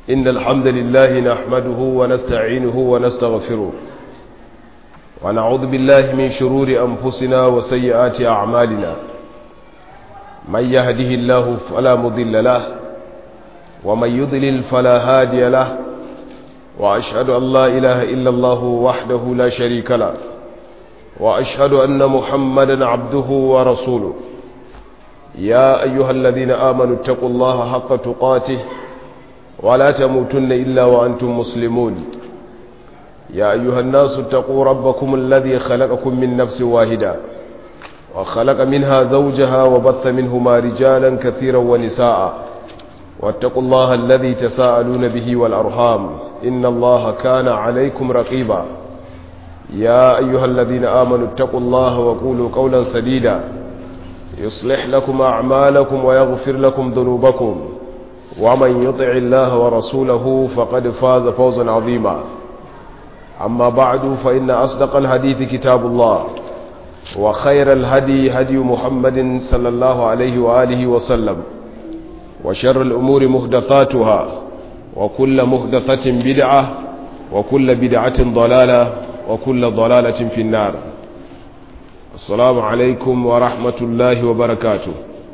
إن الحمد لله نحمده ونستعينه ونستغفره ونعوذ بالله من شرور أنفسنا وسيئات أعمالنا من يهده الله فلا مضل له ومن يضلل فلا هادي له وأشهد أن لا إله إلا الله وحده لا شريك له وأشهد أن محمدا عبده ورسوله يا أيها الذين آمنوا اتقوا الله حق تقاته ولا تموتن إلا وأنتم مسلمون يا أيها الناس اتقوا ربكم الذي خلقكم من نفس واحدة وخلق منها زوجها وبث منهما رجالا كثيرا ونساء واتقوا الله الذي تساءلون به والأرحام إن الله كان عليكم رقيبا يا أيها الذين آمنوا اتقوا الله وقولوا قولا سديدا يصلح لكم أعمالكم ويغفر لكم ذنوبكم ومن يطع الله ورسوله فقد فاز فوزا عظيما أما بعد فإن أصدق الحديث كتاب الله وخير الهدي هدي محمد صلى الله عليه وآله وسلم وشر الأمور مهدثاتها وكل مهدثة بدعة وكل بدعة ضلالة وكل ضلالة في النار السلام عليكم ورحمة الله وبركاته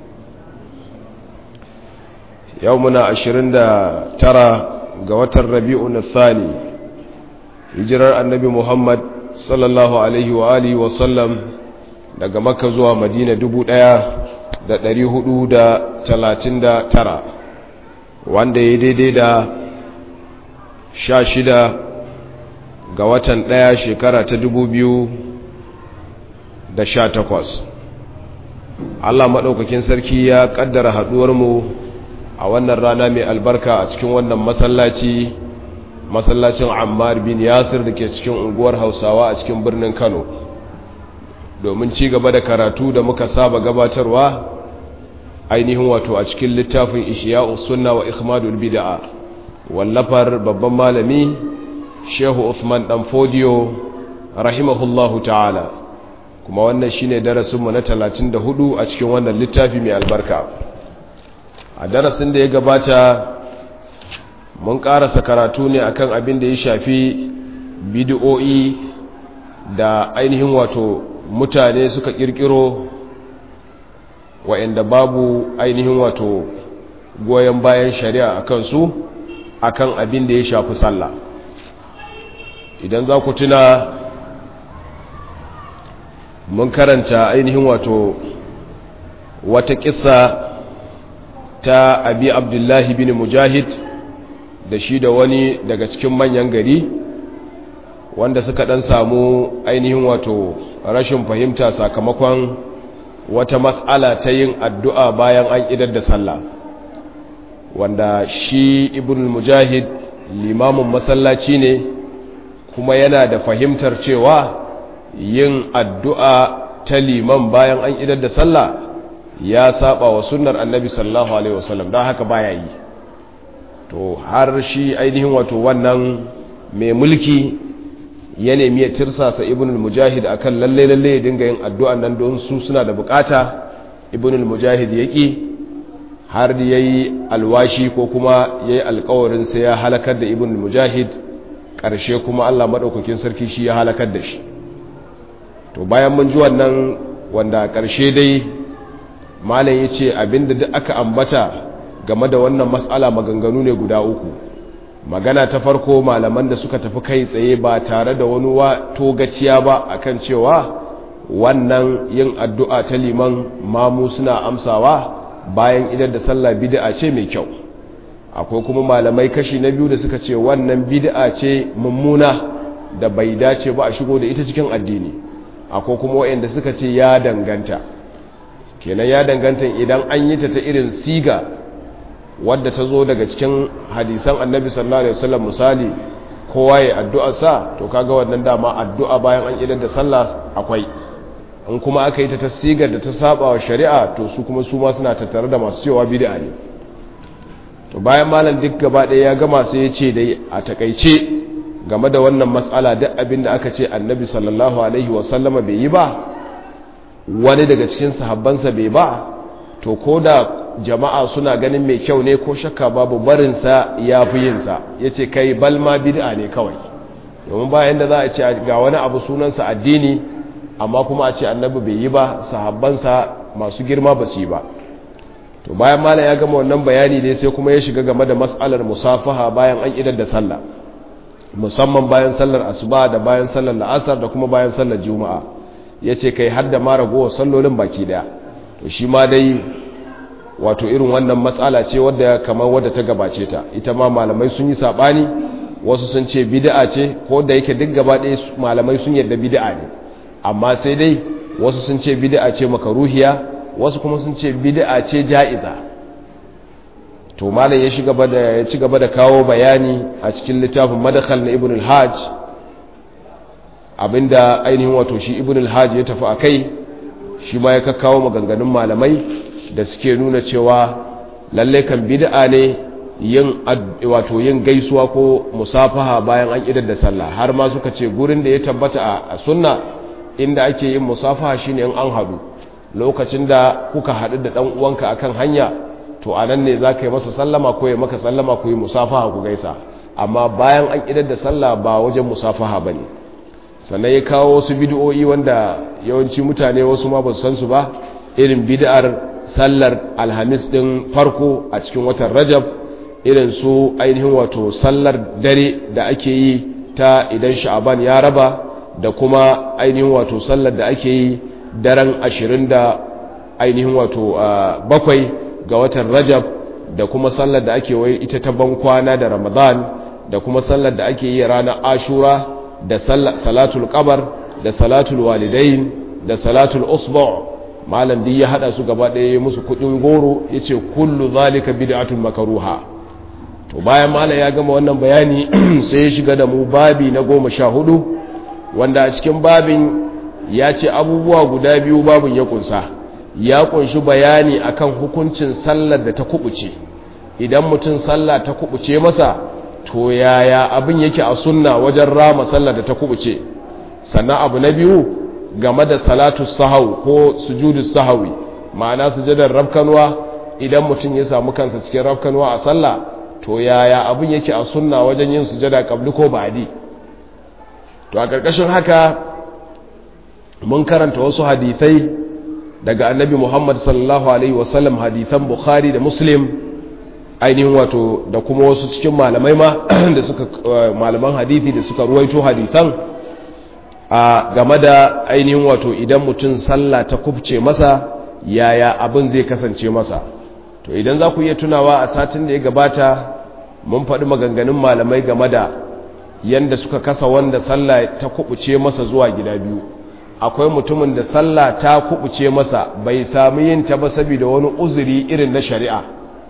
يومنا عشرين ترى قوة الربيع الثاني hijirar annabi muhammad sallallahu alaihi wa alihi wasallam daga makka zuwa madina dubu ɗaya da ɗari hudu da talatin da tara wanda ya daidai da sha shida ga watan ɗaya shekara ta dubu biyu da sha takwas allah maɗaukakin sarki ya ƙaddara haɗuwarmu a wannan rana mai albarka a cikin wannan masallaci masallacin ammar bin yasir da ke cikin unguwar hausawa a cikin birnin kano domin ci gaba da karatu da muka saba gabatarwa ainihin wato a cikin littafin ihya'u sunna wa ikhmadul bid'a wallafar babban malami shehu Uthman dan fodiyo rahimahullahu ta'ala kuma wannan shine darasinmu na 34 a cikin wannan littafi mai albarka a darasin da ya gabata mun karasa karatu ne akan abin da ya shafi bidiyo'i da ainihin wato mutane suka kirkiro wa'anda babu ainihin wato goyon bayan shari'a akan su akan abin da ya shafi sallah idan za ku tuna mun karanta ainihin wato wata kissa ta abi abdullahi bin mujahid da shi da wani daga cikin manyan gari wanda suka dan samu ainihin wato rashin fahimta sakamakon wata matsala ta yin addu'a bayan an idar da sallah wanda shi ibn mujahid limamin masallaci ne kuma yana da fahimtar cewa yin addu'a ta liman bayan an idar da sallah ya saba wa sunnar annabi sallallahu alaihi wasallam don haka baya yi to har shi ainihin wato wannan mai mulki ya nemi ya tirsasa ibn al-mujahid akan lalle lalle ya dinga yin addu'a nan don su suna da bukata ibn al-mujahid yaki har yayi alwashi ko kuma yayi alƙawarin sai ya halakar da ibn al-mujahid ƙarshe kuma Allah madaukakin sarki shi ya halakar da shi to bayan mun ji wannan wanda ƙarshe dai malam yace abinda duk aka ambata game da wannan matsala maganganu ne guda uku magana ta farko malaman da suka tafi kai tsaye ba tare da wani togaciya ba akan cewa wannan yin addu'a ta liman mamu suna amsawa bayan idan da sallah bid'a ce mai kyau akwai kuma malamai kashi na biyu da suka ce wannan bid'a ce mummuna da bai dace ba a shigo da ita cikin addini akwai kuma waɗanda suka ce ya danganta kenan ya danganta idan an yi ta ta irin siga wadda ta zo daga cikin hadisan annabi sallallahu alaihi wasallam misali kowa ya addu'a sa to kaga wannan dama addu'a bayan an idan da sallah akwai in kuma aka yi ta tasigar da ta saba wa shari'a to su kuma su ma suna tattare da masu cewa bid'a ne to bayan malam duk gaba ɗaya ya gama sai ya ce dai a takaice game da wannan matsala duk abin da aka ce annabi sallallahu alaihi wasallama bai yi ba wani daga cikin sahabbansa bai ba to ko da jama'a suna ganin mai kyau ne ko shakka babu barinsa ya fi yinsa ya ce kai balma bid'a ne kawai domin bayan da za a ce ga wani abu sunansa addini amma kuma a ce annabi bai yi ba sahabbansa masu girma ba su yi ba to bayan malam ya gama wannan bayani ne sai kuma ya shiga game da mas'alar musafaha bayan an idar da sallah musamman bayan sallar asuba da bayan sallar la'asar da kuma bayan sallar juma'a ya ce kai har da ma ragowar sallolin baki daya to shi ma dai wato irin wannan matsala ce wadda kamar wadda ta gabace ta ita ma malamai sun yi saɓani wasu sun ce bid'a ce ko da yake duk gaba ɗaya malamai sun yarda bid'a ne amma sai dai wasu sun ce bid'a ce makaruhiya wasu kuma sun ce bid'a ce ja'iza to malam ya shiga da ya ci gaba da kawo bayani a cikin littafin madakhal na ibn al-hajj abinda ainihin wato shi ibn al-hajj ya tafi akai shi ma ya kakkawo maganganun malamai da suke nuna cewa lalle kan bid'a ne yin wato yin gaisuwa ko musafaha bayan an idar da sallah har ma suka ce gurin da ya tabbata a sunna inda ake yin musafaha shine in an hadu lokacin da kuka hadu da dan uwanka akan hanya to anan ne zaka yi masa sallama ko ya maka sallama ku yi musafaha ku gaisa amma bayan an idar da sallah ba wajen musafaha bane sannan ya kawo wasu bid'o'i wanda yawanci mutane wasu ma ba su san su ba irin bid'ar sallar alhamis din farko a cikin watan rajab irin su ainihin wato sallar dare da ake yi ta idan sha'aban ya raba da kuma ainihin wato sallar da ake yi daren ashirin da ainihin wato bakwai ga watan rajab da kuma sallar da ake wai ita ta ban kwana da ramadan da kuma sallar da ake yi ranar ashura da salatul qabar da salatul walidain da salatul usbu' malam duk ya hada su gaba ɗaya musu kudin goro yace kullu zalika bid'atun makruha to bayan malam ya gama wannan bayani sai ya shiga da mu babi na goma sha hudu wanda a cikin babin ya ce abubuwa guda biyu babin ya kunsa ya kunshi bayani akan hukuncin sallar da ta kubuce idan mutum sallah ta kubuce masa to yaya abin yake a sunna wajen rama sallar da ta kubuce sannan abu na biyu game da salatu sahau ko sujudu sahawi ma'ana sujadar rafkanwa idan mutum ya samu kansa cikin rafkanwa a sallah to yaya abin yake a sunna wajen yin sujada kabli ko ba'di to a ƙarƙashin haka mun karanta wasu hadithai daga annabi Muhammad sallallahu alaihi wasallam hadithan Bukhari da Muslim ainihin wato da kuma wasu cikin malamai ma da suka malaman hadithi da suka ruwaito hadithan a game da ainihin wato idan mutum sallah ta kubce masa yaya abin zai kasance masa to idan za ku iya tunawa a satin da ya gabata mun faɗi maganganun malamai game da yanda suka kasa wanda sallah ta kubuce masa zuwa gida biyu akwai mutumin da sallah ta kubuce masa bai sami yin ta ba saboda wani uzuri irin na shari'a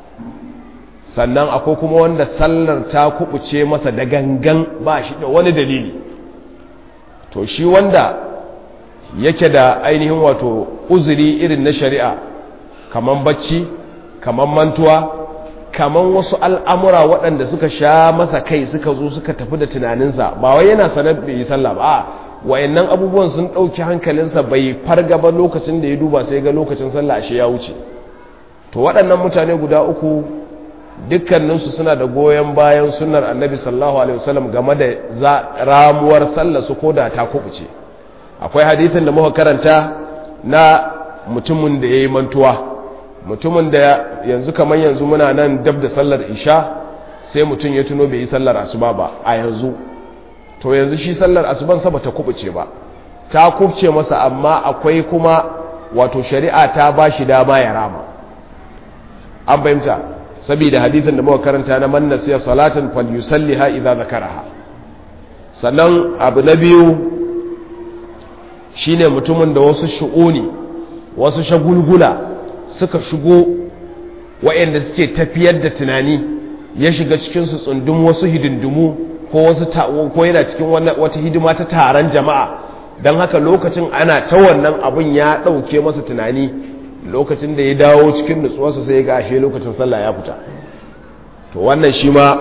sannan akwai kuma wanda sallar ta kubuce masa da gangan ba shi da wani dalili to shi wanda yake da ainihin wato uzuri irin na shari'a kaman bacci kaman mantuwa kaman wasu al'amura waɗanda suka sha masa kai suka zo suka tafi da tunaninsa ba wai yana sanar da yi sallah ba wayannan abubuwan sun ɗauki hankalinsa bai farga ba lokacin da ya duba sai ga lokacin sallah ashe ya wuce to waɗannan mutane guda uku dukkaninsu suna da goyon bayan sunnar annabi sallallahu alaihi wasallam game da ramuwar sallah su koda ta kubuce akwai hadithin da muka karanta na mutumin da ya yi mantuwa mutumin da yanzu kamar yanzu muna nan dab da sallar isha sai mutum ya tuno bai yi sallar asuba ba a yanzu to yanzu shi sallar asuban sa bata kubuce ba ta kubce masa amma akwai kuma wato shari'a ta bashi dama ya rama an fahimta saboda hadithin da muka karanta na man nasiya salatan falyusalliha idza zakaraha sannan abu na biyu shine mutumin da wasu shu'uni wasu shagulgula suka shigo waɗanda suke tafiyar da tunani ya shiga cikinsu tsundun wasu hidindimu ko wasu ko yana cikin wata hidima ta taron jama'a don haka lokacin ana ta wannan abin ya ɗauke masa tunani lokacin da ya dawo cikin nutsuwarsa sai ya ga ashe lokacin sallah ya fita to wannan shi ma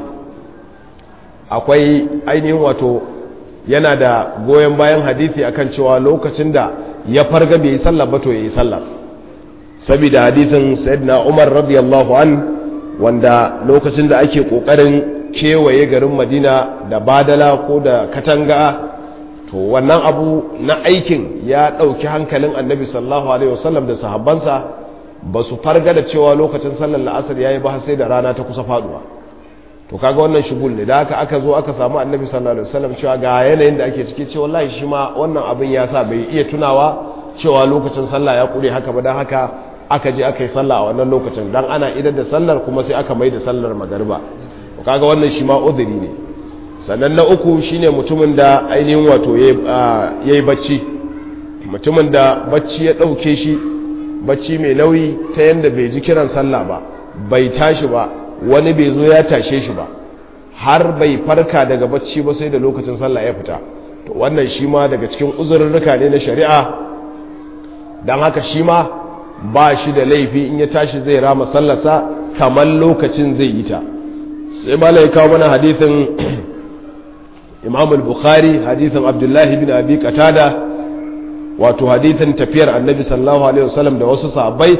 akwai ainihin wato yana da goyon bayan hadithi akan cewa lokacin da ya farga bai yi sallah ba to ya yi sallah saboda hadithin sayyidina umar radiyallahu an wanda lokacin da ake kokarin kewaye garin madina da badala ko da katanga to wannan abu na aikin ya ɗauki hankalin annabi sallallahu alaihi wasallam da sahabbansa ba su farga da cewa lokacin sallar la'asar ya yi ba sai da rana ta kusa faduwa to kaga wannan shugul ne da aka aka zo aka samu annabi sallallahu alaihi wasallam cewa ga yanayin da ake ciki ce wallahi shi ma wannan abin ya sa bai iya tunawa cewa lokacin sallah ya kure haka ba dan haka aka je aka yi sallah a wannan lokacin dan ana idar da sallar kuma sai aka mai da sallar magariba to kaga wannan shi ma uzuri ne sannan na uku shine mutumin da ainihin wato yayi bacci mutumin da bacci ya dauke shi bacci mai nauyi ta yanda bai ji kiran sallah ba bai tashi ba wani bai zo ya tashe shi ba har bai farka daga bacci ba sai da lokacin sallah ya fita to wannan shi ma daga cikin uzurruka ne na shari'a don haka shi ma ba shi da laifi in ya tashi zai rama sallarsa kamar lokacin zai yi ta sai ma lai kawo mana hadithin imam al-bukhari hadithin abdullahi bin abi qatada wato hadithin tafiyar annabi sallallahu alaihi wasallam da wasu sahabbai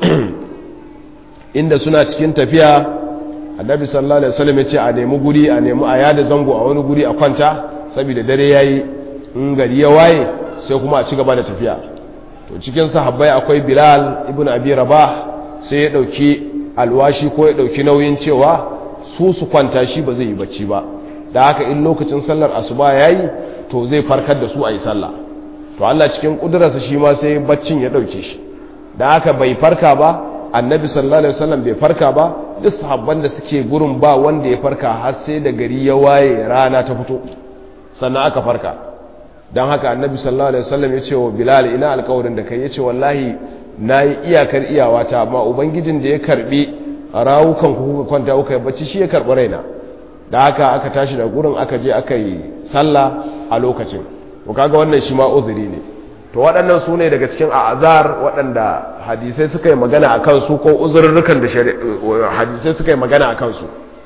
inda suna cikin tafiya annabi sallallahu alaihi wasallam ya ce a nemi guri a nemi a yada zango a wani guri a kwanta saboda dare yayi in gari ya waye sai kuma a ci gaba da tafiya to cikin sahabbai akwai bilal ibn abi rabah sai ya dauki alwashi ko ya dauki nauyin cewa su su kwanta shi ba zai yi bacci ba da haka in lokacin sallar asuba yayi to zai farkar da su a yi sallah to Allah cikin kudurarsa shi ma sai baccin ya dauke shi da haka bai farka ba annabi sallallahu alaihi wasallam bai farka ba duk sahabban da suke gurin ba wanda ya farka har sai da gari ya waye rana ta fito sannan aka farka don haka annabi sallallahu alaihi wasallam ya ce wa bilal ina alkawarin da kai ya ce wallahi na yi iyakar iyawata amma ubangijin da ya karbi rawukan ku kuka kwanta kuka yi bacci shi ya karbi raina da haka aka tashi da gurin aka je aka yi sallah a lokacin to kaga wannan shi ma uzuri ne to waɗannan su ne daga cikin azar waɗanda hadisai suka yi magana a kansu ko uzurrukan da hadisai suka yi magana a kansu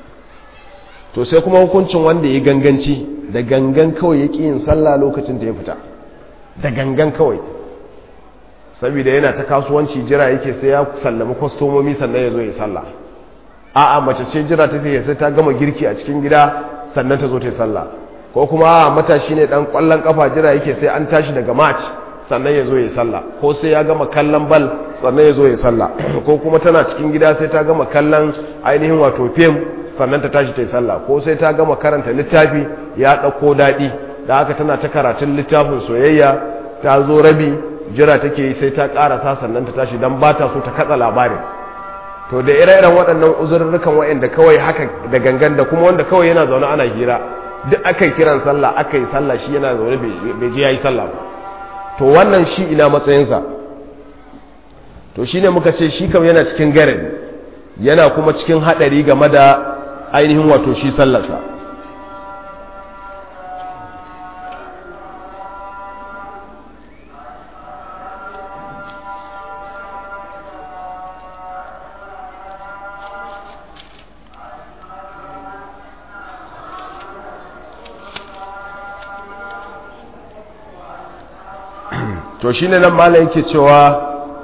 to sai kuma hukuncin wanda ya ganganci da gangan kawai ya ƙi yin sallah lokacin da ya fita da gangan kawai saboda yana ta kasuwanci jira yake sai ya sallami kwastomomi sannan ya zo ya sallah a'a mace ce jira ta sai sai ta gama girki a cikin gida sannan ta zo ta yi sallah ko kuma matashi ne dan kwallon kafa jira yake sai an tashi daga match sannan ya zo ya sallah ko sai ya gama kallon bal sannan ya zo ya sallah ko kuma tana cikin gida sai ta gama kallon ainihin wato fim sannan ta tashi ta yi sallah ko sai ta gama karanta littafi ya ɗauko daɗi da haka tana ta karatun littafin soyayya ta zo rabi jira take yi sai ta ƙarasa sannan ta tashi don ba ta so ta katsa labarin to da ire-iren waɗannan uzurrukan waɗanda kawai haka da gangan da kuma wanda kawai yana zaune ana hira duk aka yi kiran sallah aka yi sallah shi yana zaune bai je ya yi sallah ba to wannan shi ina matsayinsa to shi ne muka ce shi kam yana cikin garin yana kuma cikin haɗari game da ainihin wato shi sallarsa to shi ne nan mala yake cewa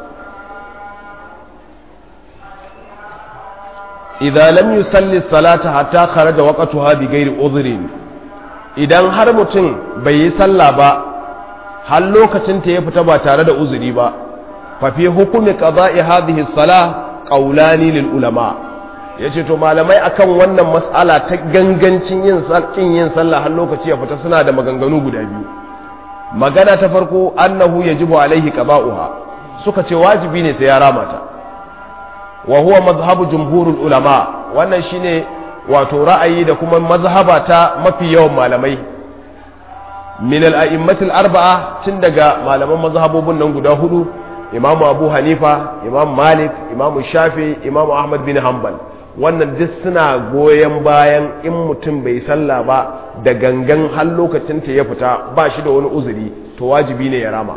idan lam yusalli salata hatta kharaja waqtuha bi ghairi udhrin idan har mutum bai yi sallah ba har lokacin ta ya fita ba tare da uzuri ba fa fi hukumi qada'i hadhihi salah qawlani lil ulama yace to malamai akan wannan mas'ala ta gangancin yin kin yin sallah har lokaci ya fita suna da maganganu guda biyu magana ta farko annahu yajibu alaihi qada'uha suka ce wajibi ne sai ya ramata wa huwa mazhabu jumhurul ulama wannan shine wato ra'ayi da kuma mazhaba ta mafi yawan malamai min al-a'immatil arba'a tun daga malaman mazhabobin nan guda hudu imam abu hanifa imam malik imam shafi imam ahmad bin hanbal wannan duk suna goyon bayan in mutum bai sallah ba da gangan har lokacin ta ya fita ba shi da wani uzuri to wajibi ne ya rama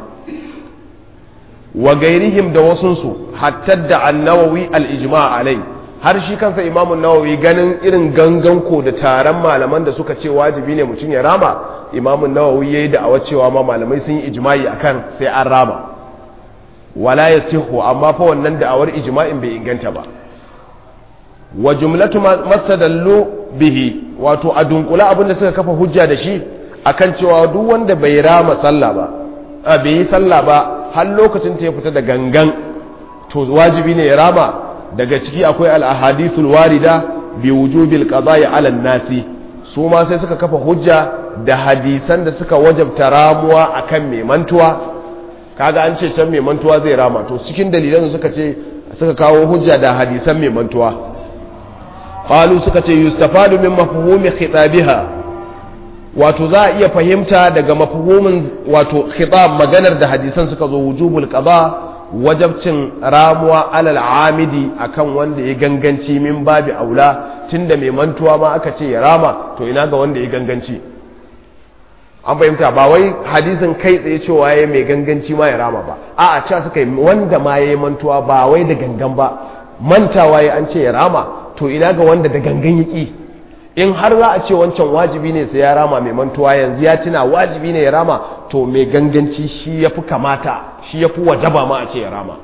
wa gairihim da wasunsu hatta da annawawi al-ijma' alai har shi kansa imamun nawawi ganin irin gangan ko da taron malaman da suka ce wajibi ne mutum ya rama imamun nawawi yayi da awa cewa ma malamai sun yi ijma'i akan sai an rama wala yasihu amma fa wannan da'awar ijma'in bai inganta ba wa jumlatu mastadallu bihi wato a dunkula abinda suka kafa hujja da shi akan cewa duk wanda bai rama sallah ba a bai yi sallah ba har lokacin ta ya fita da gangan to wajibi ne ya rama daga ciki akwai al-ahadithul warida bi wujubil qada'i 'ala nasi su ma sai suka kafa hujja da hadisan da suka wajabta ramuwa akan mai mantuwa kaga an ce can mai mantuwa zai rama to cikin dalilan suka ce suka kawo hujja da hadisan mai mantuwa qalu suka ce yustafadu min mafhumi khitabiha wato za a iya fahimta daga mafhumin wato khitab maganar da hadisan suka zo wujubul qada wajabcin ramuwa alal amidi akan wanda ya ganganci min babi aula tunda mai mantuwa ma aka ce ya rama to ina ga wanda ya ganganci an fahimta ba wai hadisin kai tsaye cewa ya mai ganganci ma ya rama ba a a cewa suka yi wanda ma ya yi mantuwa ba wai da gangan ba mantawa ya an ce ya rama to ina ga wanda da gangan ya ƙi in har za a ce wancan wajibi ne sai ya rama mai mantuwa yanzu ya tuna wajibi ne ya rama to mai ganganci shi ya fi kamata shi ya fi wajaba ma a ce ya rama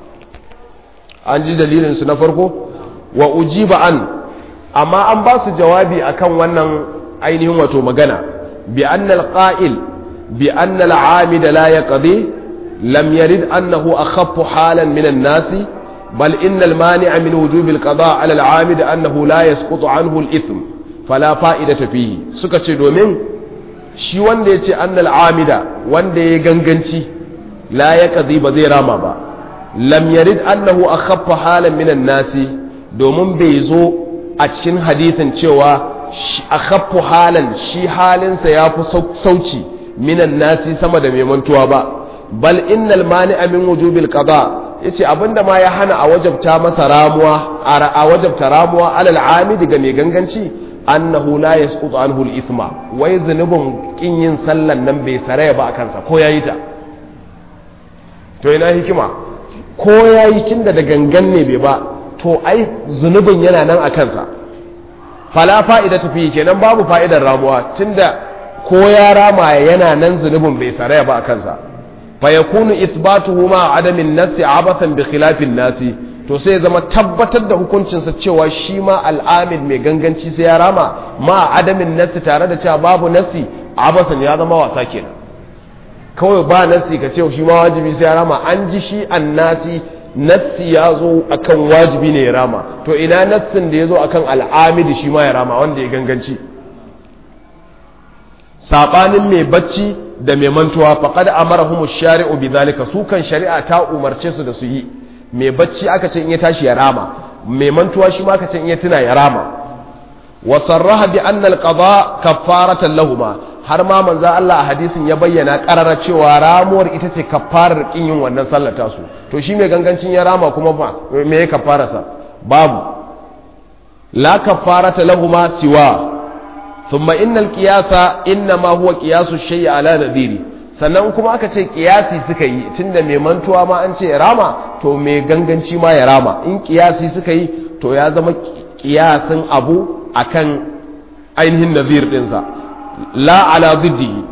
an ji dalilinsu na farko wa ujiba an amma an ba su jawabi akan wannan ainihin wato magana bi annal qa'il bi annal amida la yaqdi lam yarid annahu akhaffu halan min an-nasi bal innal mani'a min wujubil qada' ala al-amid annahu la yasqutu anhu al-ithm fala fa'idata fihi suka ce domin shi wanda ya ce annal amida wanda ya ganganci la ya kazi ba zai rama ba lam yarid annahu akhaffa halan minan nasi domin bai zo a cikin hadithin cewa akhaffu halan shi halinsa ya fi sauci minan nasi sama da mai mantuwa ba bal innal mani'a min wujubil qada yace abinda ma ya hana a wajabta masa ramuwa a wajabta ramuwa alal amidi ga mai ganganci annahu la yasqutu anhu al-ithma wai zunubin kin yin sallan nan bai saraya ba kansa ko yayi ta to ina hikima ko yayi tunda da gangan ne bai ba to ai zunubin yana nan a kansa fala fa'ida tafi kenan babu fa'idar ramuwa tunda ko ya rama yana nan zunubin bai saraya ba kansa fa yakunu ithbatuhu ma adamin nasi abathan bi khilafin nasi to sai zama tabbatar da hukuncinsa cewa shi ma al'amid mai ganganci sai ya rama ma adamin nassi tare da cewa babu nassi abasan ya zama wasa kenan kawai ba nassi ka ce shi ma wajibi sai ya rama an ji shi an nasi nassi ya zo akan wajibi ne ya rama to ina nassin da ya zo akan al'amid shi ma ya rama wanda ya ganganci sabanin mai bacci da mai mantuwa faqad amarahum ash-shari'u bidhalika su kan shari'a ta umarce su da su yi mai bacci aka ce in ya tashi ya rama mai mantuwa shi ma aka ce in ya tuna ya rama wa sarraha bi anna al-qada kaffaratan lahumma har ma manzo Allah a hadisin ya bayyana karara cewa ramuwar ita ce kaffarar kin yin wannan sallar tasu to shi mai gangancin ya rama kuma fa me ya kaffara sa babu la kaffarata lahumma siwa thumma innal qiyasa inma huwa qiyasu shay'i ala nadiri sannan kuma aka ce kiyasi suka yi tunda mai mantuwa ma an ce ya rama to mai ganganci ma ya rama in kiyasi suka yi to ya zama kiyasin abu akan ainihin nazir dinsa la ala ziddihi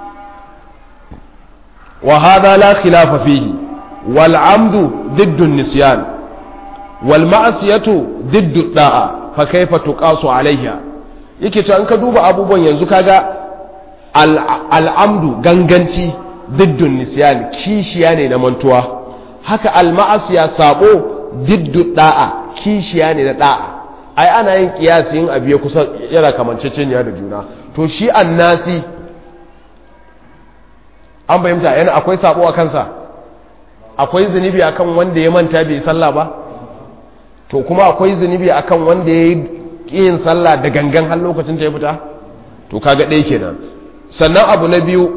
wa hada la khilafa fihi wal amdu diddu nisyan wal ma'siyatu diddu da'a fa kaifa tuqasu alayha yake to an ka duba abubuwan yanzu kaga al'amdu ganganci diddun nisyan kishiya ne na mantuwa haka alma'asiya sabo diddu da'a kishiya ne na da'a ai ana yin kiyasi yin abu ya kusa yana kamanceceniya da juna to shi annasi an fahimta yana akwai sabo a kansa akwai zunubi akan wanda ya manta bai sallah ba to kuma akwai zunubi akan wanda ya yi yin sallah da gangan har lokacin ta ya fita to kaga ɗaya kenan sannan abu na biyu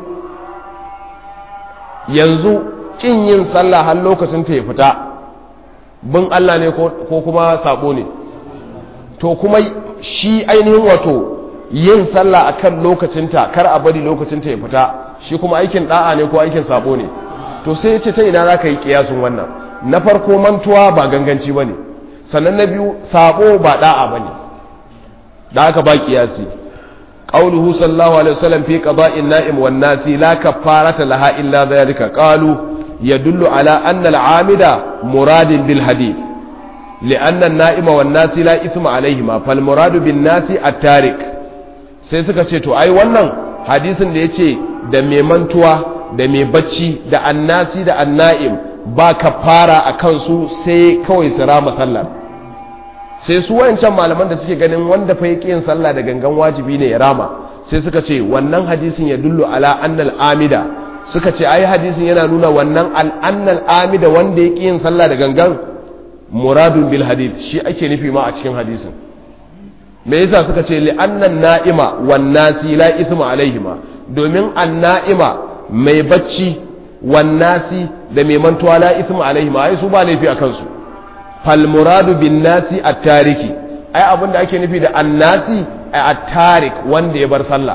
yanzu ƙin yin sallah har lokacin ta ya fita bin Allah ne ko kuma sabo ne to kuma shi ainihin wato yin sallah akan lokacinta kar a bari lokacinta ya fita shi kuma aikin da'a ne ko aikin sabo ne to sai ce ta ina za ka yi kiyasun wannan na farko mantuwa ba ganganci ba ne sannan na biyu sabo ba da'a ba ne da aka ba kiyasi قوله صلى الله عليه وسلم في قضاء النائم والناس لا كفارة لها إلا ذلك قالوا yadullu ala anna al-amida muradin bil hadith li'anna an-na'ima wan nasi la ithma alaihima fal muradu bin nasi at-tarik sai suka ce to ai wannan hadisin da yace da mai mantuwa da mai bacci da annasi da anna'im ba kafara a kansu sai kawai su rama sallar sai su wayancan malaman da suke ganin wanda fa yake yin sallah da gangan wajibi ne ya rama sai suka ce wannan hadisin ya dullu ala annal amida suka ce ai hadisin yana nuna wannan al annal amida wanda yake yin sallah da gangan muradun bil hadith shi ake nufi ma a cikin hadisin me yasa suka ce li annan na'ima wan nasi la ithma alaihima domin an na'ima mai bacci wan nasi da mai mantuwa la ithma alaihima ai su ba laifi a kansu fal muradu bin nasi at-tariki ai abinda ake nufi da annasi at-tarik wanda ya bar sallah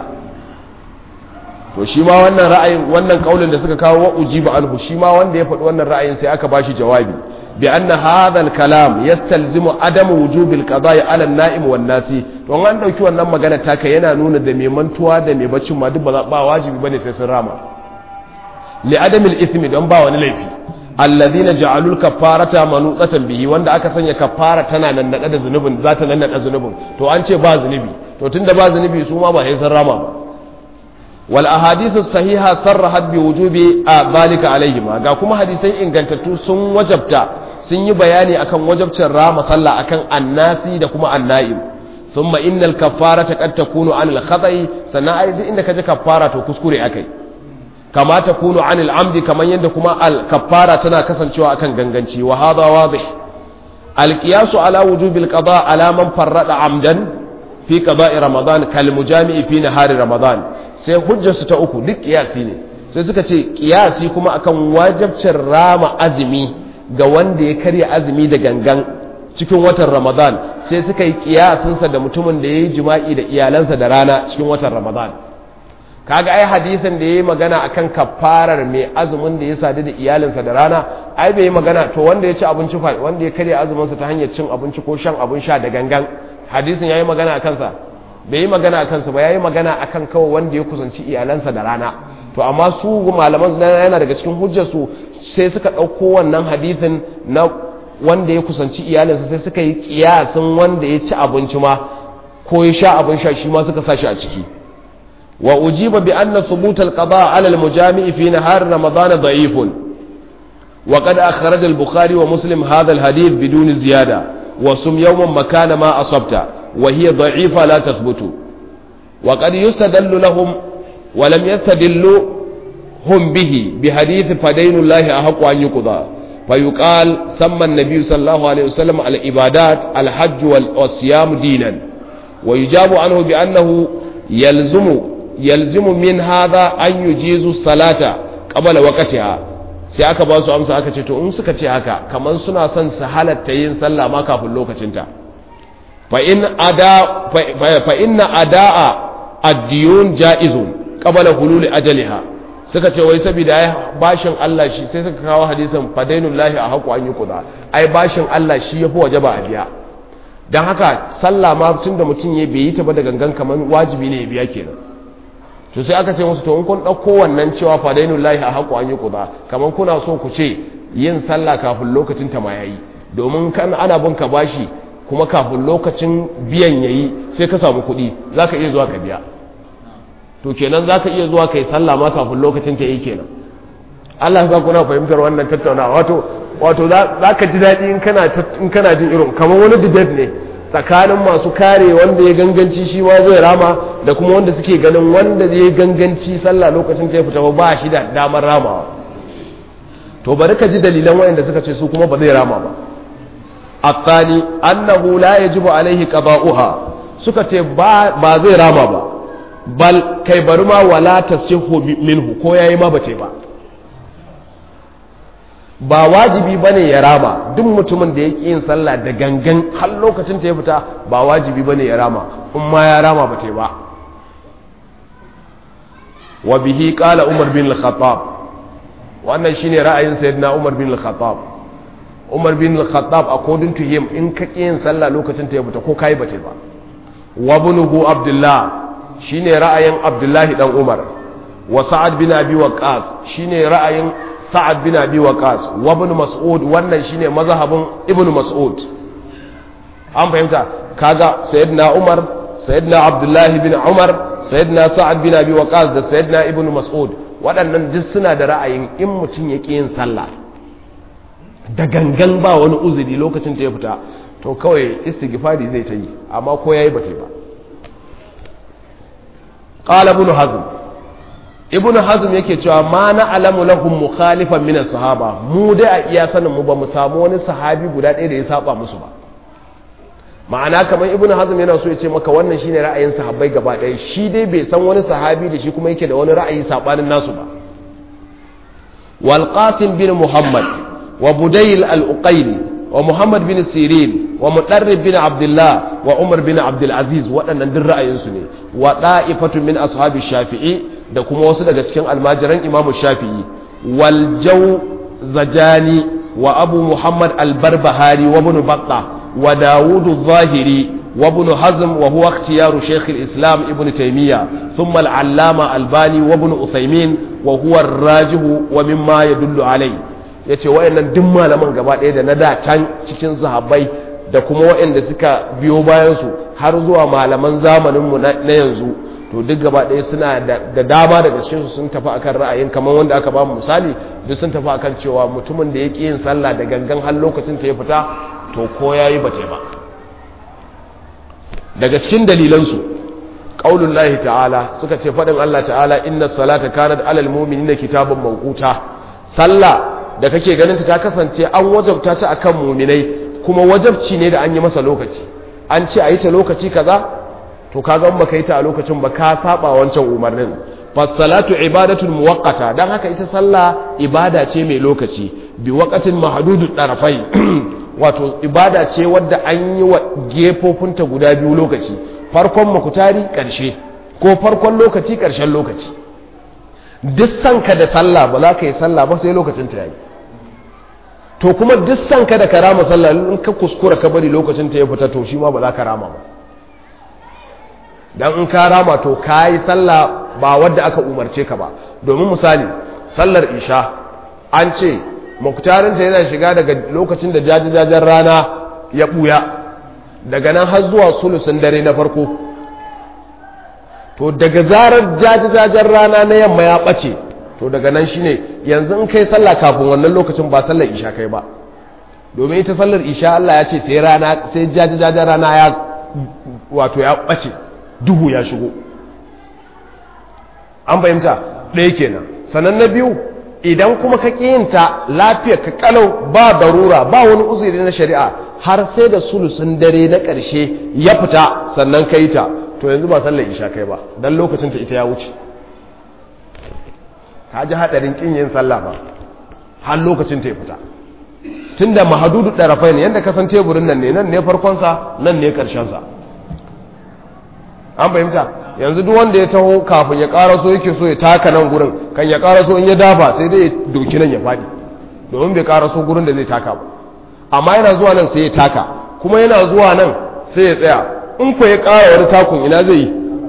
to shi ma wannan ra'ayin wannan kaulin da suka kawo wa ujiba anhu shi ma wanda ya faɗi wannan ra'ayin sai aka bashi jawabi bi anna hadha al-kalam yastalzimu adam wujub al-qada'i 'ala an-na'im wan-nasi to an dauki wannan magana taka yana nuna da mai mantuwa da mai baccin ma duk ba ba wajibi bane sai sun rama li adam al-ithmi don ba wani laifi alladhina ja'alu al-kaffarata manutsatan bihi wanda aka sanya kaffara tana nan da zunubin za ta nan da zunubin to an ce ba zunubi to tunda ba zunubi su ma ba sai sun rama ba wal ahadithu sahiha sarrahat bi wujubi dhalika alaihima ga kuma hadisai ingantattu sun wajabta sun yi bayani akan wajabcin rama sallah akan annasi da kuma annaim thumma innal kaffarata qad takunu anil khata'i sannan ai duk inda kaje kaffara to kuskure akai kama takunu anil amdi kaman yadda kuma al kaffara tana kasancewa akan ganganci wa hadha wadih al qiyasu ala wujubil qada ala man farrada amdan fi qada'i ramadan kal mujami'i fi nahari ramadan sai hujjarsu ta uku duk kiyasi ne sai suka ce kiyasi kuma akan wajabcin rama azumi ga wanda ya karya azumi da gangan cikin watan ramadan sai suka yi kiyasinsa da mutumin da ya yi jima'i da iyalansa da rana cikin watan ramadan kaga ai hadisin da ya yi magana akan kafarar mai azumin da ya sadu da iyalinsa da rana ai bai yi magana to wanda ya ci abinci fa wanda ya karya azuminsa ta hanyar cin abinci ko shan abin sha da gangan hadisin ya yi magana a kansa bai yi magana a kansa ba ya yi magana a kan kawai wanda ya kusanci iyalansa da rana to amma su malaman yana daga cikin hujjarsu sai suka ɗauko wannan hadithin na wanda ya kusanci iyalinsa sai suka yi kiyasin wanda ya ci abinci ma ko ya sha abin sha shi ma suka sa shi a ciki wa ujiba bi anna thubut al-qada ala al-mujami' fi nahar ramadan da'ifun wa qad akhraj al-bukhari wa muslim hadha al-hadith bidun ziyada wa sum yawman makana ma asabta وهي ضعيفة لا تثبت وقد يستدل لهم ولم يستدلوا هم به بحديث فدين الله أحق أن يقضى فيقال سمى النبي صلى الله عليه وسلم على العبادات الحج والصيام دينا ويجاب عنه بأنه يلزم يلزم من هذا أن يجيز الصلاة قبل وقتها sai aka ba su amsa aka ce to in suka ce haka kamar suna son su halatta yin sallah ma kafin lokacinta فإن أداء الديون جائز قبل حلول أجلها suka ce wai saboda ai bashin Allah shi sai suka kawo hadisin fadainullahi a haku an yi kuda ai bashin Allah shi yafi wajaba a biya dan haka sallah ma tunda mutum ya bai yi ta ba da gangan kaman wajibi ne ya biya kenan to sai aka ce musu to in kun dauko wannan cewa fadainullahi a haku an yi kuda kaman kuna so ku ce yin sallah kafin lokacin ta ma yayi domin kan ana bin ka bashi kuma kafin lokacin biyan yayi sai ka samu kuɗi za ka iya zuwa ka biya to kenan za ka iya zuwa ka yi sallah ma kafin lokacin ta yi kenan Allah ya kuna fahimtar wannan tattaunawa wato wato za ka ji daɗi in kana jin irin kamar wani debate ne tsakanin masu kare wanda ya ganganci shi ma zai rama da kuma wanda suke ganin wanda ya ganganci sallah lokacin ta ya fita ba shi da damar ramawa to bari ka ji dalilan wayanda suka ce su kuma ba zai rama ba الثاني أنه لا يجب عليه قضاؤها سكت با زي راما با بل كي برما ولا تصح منه كو yayi ma bace ba ba wajibi bane ya rama duk mutumin da yake yin sallah da gangan har lokacin ta ya fita ba wajibi bane ya rama in ma ya rama bace ba wa bihi qala umar bin al-khattab wannan shine ra'ayin sayyidina umar bin al-khattab umar bin al-khattab according to him in ka yin sallah lokacin ta ya fita ko kai bace ba wa bunuhu abdullah shine ra'ayin abdullahi dan umar wa sa'ad bin abi waqas shine ra'ayin sa'ad bin abi waqas wa ibn mas'ud wannan shine mazhabin ibn mas'ud an fahimta kaga sayyidina umar sayyidina abdullah bin umar sayyidina sa'ad bin abi waqas da sayyidina ibn mas'ud waɗannan duk suna da ra'ayin in mutum ya yin sallah da gangan ba wani uzuri lokacin ta ya fita to kawai istighfari zai ta yi amma ko yayi bata ba qala ibn hazm ibn hazm yake cewa ma na alamu lahum mukhalifan min sahaba mu dai a iya sanin mu ba mu samu wani sahabi guda ɗaya da ya saba musu ba ma'ana kamar ibn hazm yana so ya ce maka wannan shine ra'ayin sahabbai gaba ɗaya shi dai bai san wani sahabi da shi kuma yake da wani ra'ayi sabanin nasu ba wal qasim bin muhammad wa budayl al uqayli wa muhammad bin sirin wa mudarrib bin abdullah wa umar bin abdul aziz waɗannan duk ra'ayinsu ne wa da'ifatu min ashabi shafi'i da kuma wasu daga cikin almajiran imamu shafi'i wal zajani wa abu muhammad al-barbahari wa ibn battah wa dawud al-zahiri wa ibn hazm wa huwa ikhtiyaru shaykh al-islam ibn taymiyyah thumma al-allama albani wa ibn uthaymin wa huwa ar-rajih wa mimma yadullu alayhi yace wayannan duk malaman gaba ɗaya da na da can cikin sahabbai da kuma wayanda suka biyo bayan su har zuwa malaman zamanin mu na yanzu to duk gaba ɗaya suna da dama daga cikinsu sun tafi akan ra'ayin kamar wanda aka ba mu misali duk sun tafi akan cewa mutumin da ya ƙi yin sallah da gangan har lokacin ta ya fita to ko ya yi bate ba daga cikin dalilansu ƙaunin lahi ta'ala suka ce faɗin Allah ta'ala inna salata kanat alal mu'minina kitabun mawquta sallah da kake ganin ta kasance an wajabta ta akan mu'minai kuma wajabci ne da an yi masa lokaci an ce a yi ta lokaci kaza to kaga in baka yi ta a lokacin ba ka saba wancan umarnin fasalatu ibadatun muwaqqata dan haka ita sallah ibada ce mai lokaci bi waqatin mahdudud tarafai wato ibada ce wadda an yi wa gefofinta guda biyu lokaci farkon makutari karshe ko farkon lokaci karshen lokaci duk sanka da sallah ba za ka yi sallah ba sai lokacin ta yayi to kuma duk sanka da karama sallah in ka kuskura ka bari lokacin ta ya fita to shi ma ba za ka rama ba dan in ka rama to ka yi sallah ba wadda aka umarce ka ba domin misali sallar isha an ce muktarinta yana shiga daga lokacin da jajajajen rana ya buya daga nan har zuwa sulusun dare na farko to daga zarar jajajajen rana na yamma ya ɓace to daga nan shine yanzu in kai sallah kafin wannan lokacin ba sallar isha kai ba domin ita sallar isha Allah ya ce sai rana sai jajajajen rana ya wato ya ɓace duhu ya shigo an fahimta ɗaya kenan sannan na biyu idan kuma ka ƙiyinta lafiyar ka kalau ba darura ba wani uzuri na shari'a har sai da sulusun dare na ƙarshe ya fita sannan ka yi ta to yanzu ba sallar isha kai ba don lokacin ta ita ya wuce ka ji haɗarin ƙin yin sallah ba har lokacin ta ya fita tun da mahadudu ɗarafai ne yadda kasan teburin nan ne nan ne farkonsa nan ne ƙarshensa an fahimta yanzu duk wanda ya taho kafin ya karaso yake so ya taka nan gurin kan ya karaso in ya dafa sai dai ya doki nan ya faɗi domin bai karaso gurin da zai taka ba amma yana zuwa nan sai ya taka kuma yana zuwa nan sai ya tsaya in ko ya ƙara wani takun ina zai yi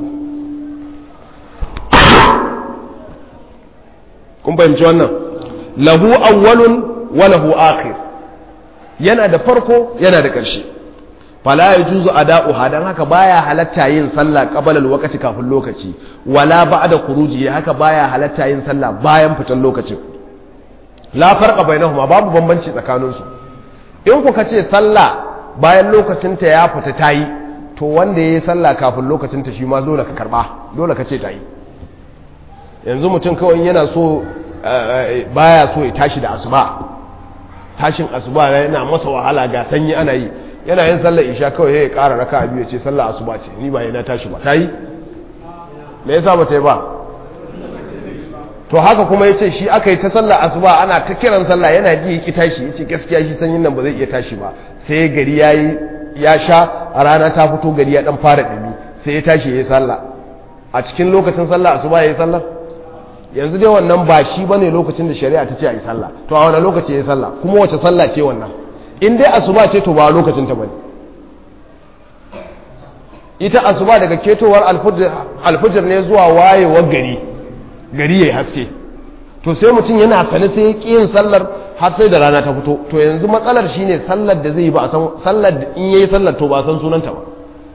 kun fahimci wannan lahu awwalun wa lahu akhir yana da farko yana da ƙarshe fala ya juzu ada'uha dan haka baya halatta yin sallah qabala alwaqti kafin lokaci wala ba'da khuruji haka baya halatta yin sallah bayan fitan lokacin la farqa bainahuma babu bambanci tsakanin su in kuka ce sallah bayan lokacin ta ya fita tayi to wanda yayi sallah kafin lokacin ta shi ma dole ka karba dole ka ce tayi yanzu mutum kawai yana so baya so ya tashi da asuba tashin asuba yana masa wahala ga sanyi ana yi yana yin sallar isha kawai ya ƙara raka biyu ya ce sallar asuba ce ni ba yana tashi ba ta yi me yasa ba ta yi ba to haka kuma ya ce shi aka yi ta sallar asuba ana ta kiran sallah yana ji ya ki tashi ya ce gaskiya shi sanyin nan ba zai iya tashi ba sai gari ya yi ya sha a rana ta fito gari ya dan fara ɗumi sai ya tashi ya yi sallah a cikin lokacin sallah asuba ya yi sallah yanzu dai wannan ba shi bane lokacin da shari'a ta ce a yi sallah to a wani lokaci ya yi sallah kuma wace sallah ce wannan in dai asuba ce to ba lokacin ta bane ita asuba daga ketowar alfujir ne zuwa wayewar gari gari yayi haske to sai mutum yana sane sai ya ƙi yin sallar har sai da rana ta fito to yanzu matsalar shine sallar da zai yi ba a san sallar in yayi sallar to ba a san sunanta ba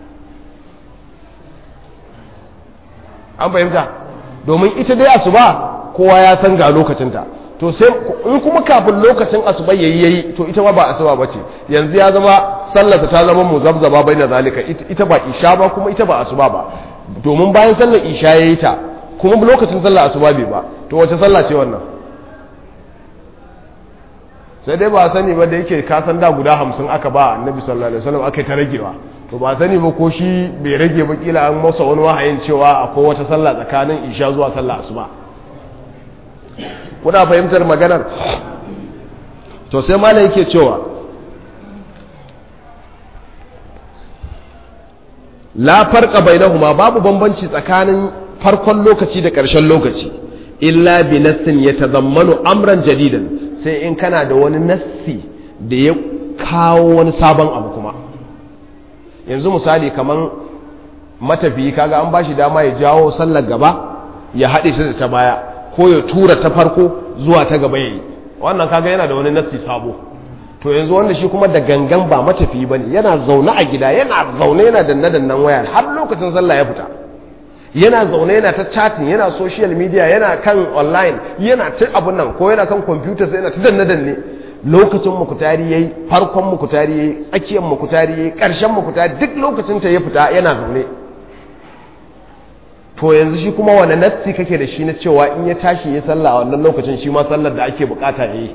an fahimta domin ita dai asuba kowa ya san ga lokacinta to sai in kuma kafin lokacin asuba yayi yayi to ita ma ba asuba bace yanzu ya zama sallarsa ta zama muzabzaba baina zalika ita ba isha ba kuma ita ba asuba ba domin bayan sallar isha yayi ta kuma lokacin sallar asuba bai ba to wace sallah ce wannan sai dai ba sani ba da yake kasan da guda hamsin aka ba annabi sallallahu alaihi wasallam aka yi ta ragewa to ba sani ba ko shi bai rage ba kila an masa wani wahayin cewa akwai wata sallah tsakanin isha zuwa sallah asuba kuna fahimtar maganar to sai malai yake cewa la farqa bainahuma babu bambanci tsakanin farkon lokaci da ƙarshen lokaci illa bi nassin yatadammanu amran jadidan sai in kana da wani nassi da ya kawo wani sabon abu kuma yanzu misali kaman matafiyi kaga an bashi dama ya jawo sallar gaba ya haɗe ta da ta baya ko ya tura ta farko zuwa ta gaba yayi wannan kaga yana da wani nassi sabo to yanzu wanda shi kuma da gangan ba matafiyi bane yana zaune a gida yana zaune yana danna dannan waya har lokacin sallah ya fita yana zaune yana ta chatting yana social media yana kan online yana ta abun nan ko yana kan computer sai yana ta danne danne lokacin mukutari yayi farkon mukutari yayi tsakiyar mukutari yayi karshen mukutari duk lokacin ta ya fita yana zaune to yanzu shi kuma wani nassi kake da shi na cewa in ya tashi ya sallah a wannan lokacin shi ma sallar da ake bukata yayi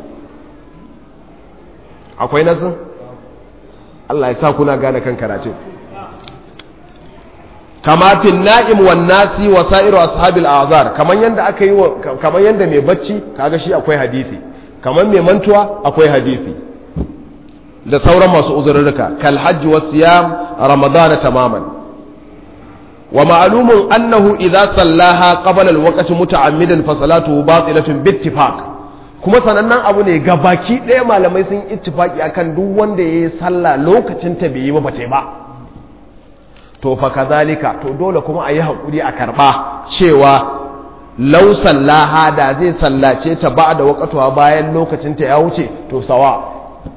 akwai nassin Allah ya sa kuna gane kan karatun kama fil na'im wan nasi wa sa'iru ashabil azar kaman yanda aka yi kaman yanda mai bacci kaga shi akwai hadisi kaman mai mantuwa akwai hadisi da sauran masu uzurruka kal hajj was siyam ramadan tamaman wa ma'lumun annahu idza sallaha qabla al waqti muta'ammidan fa salatuhu batilatun bi ittifaq kuma sanannen abu ne ga baki ɗaya malamai sun ittifaki akan duk wanda yayi sallah lokacin ta bai yi ba bata ba to fa kazalika to dole kuma a yi haƙuri a karɓa cewa lau sallaha da zai sallace ta ba da waƙatuwa bayan lokacinta ya wuce to sawa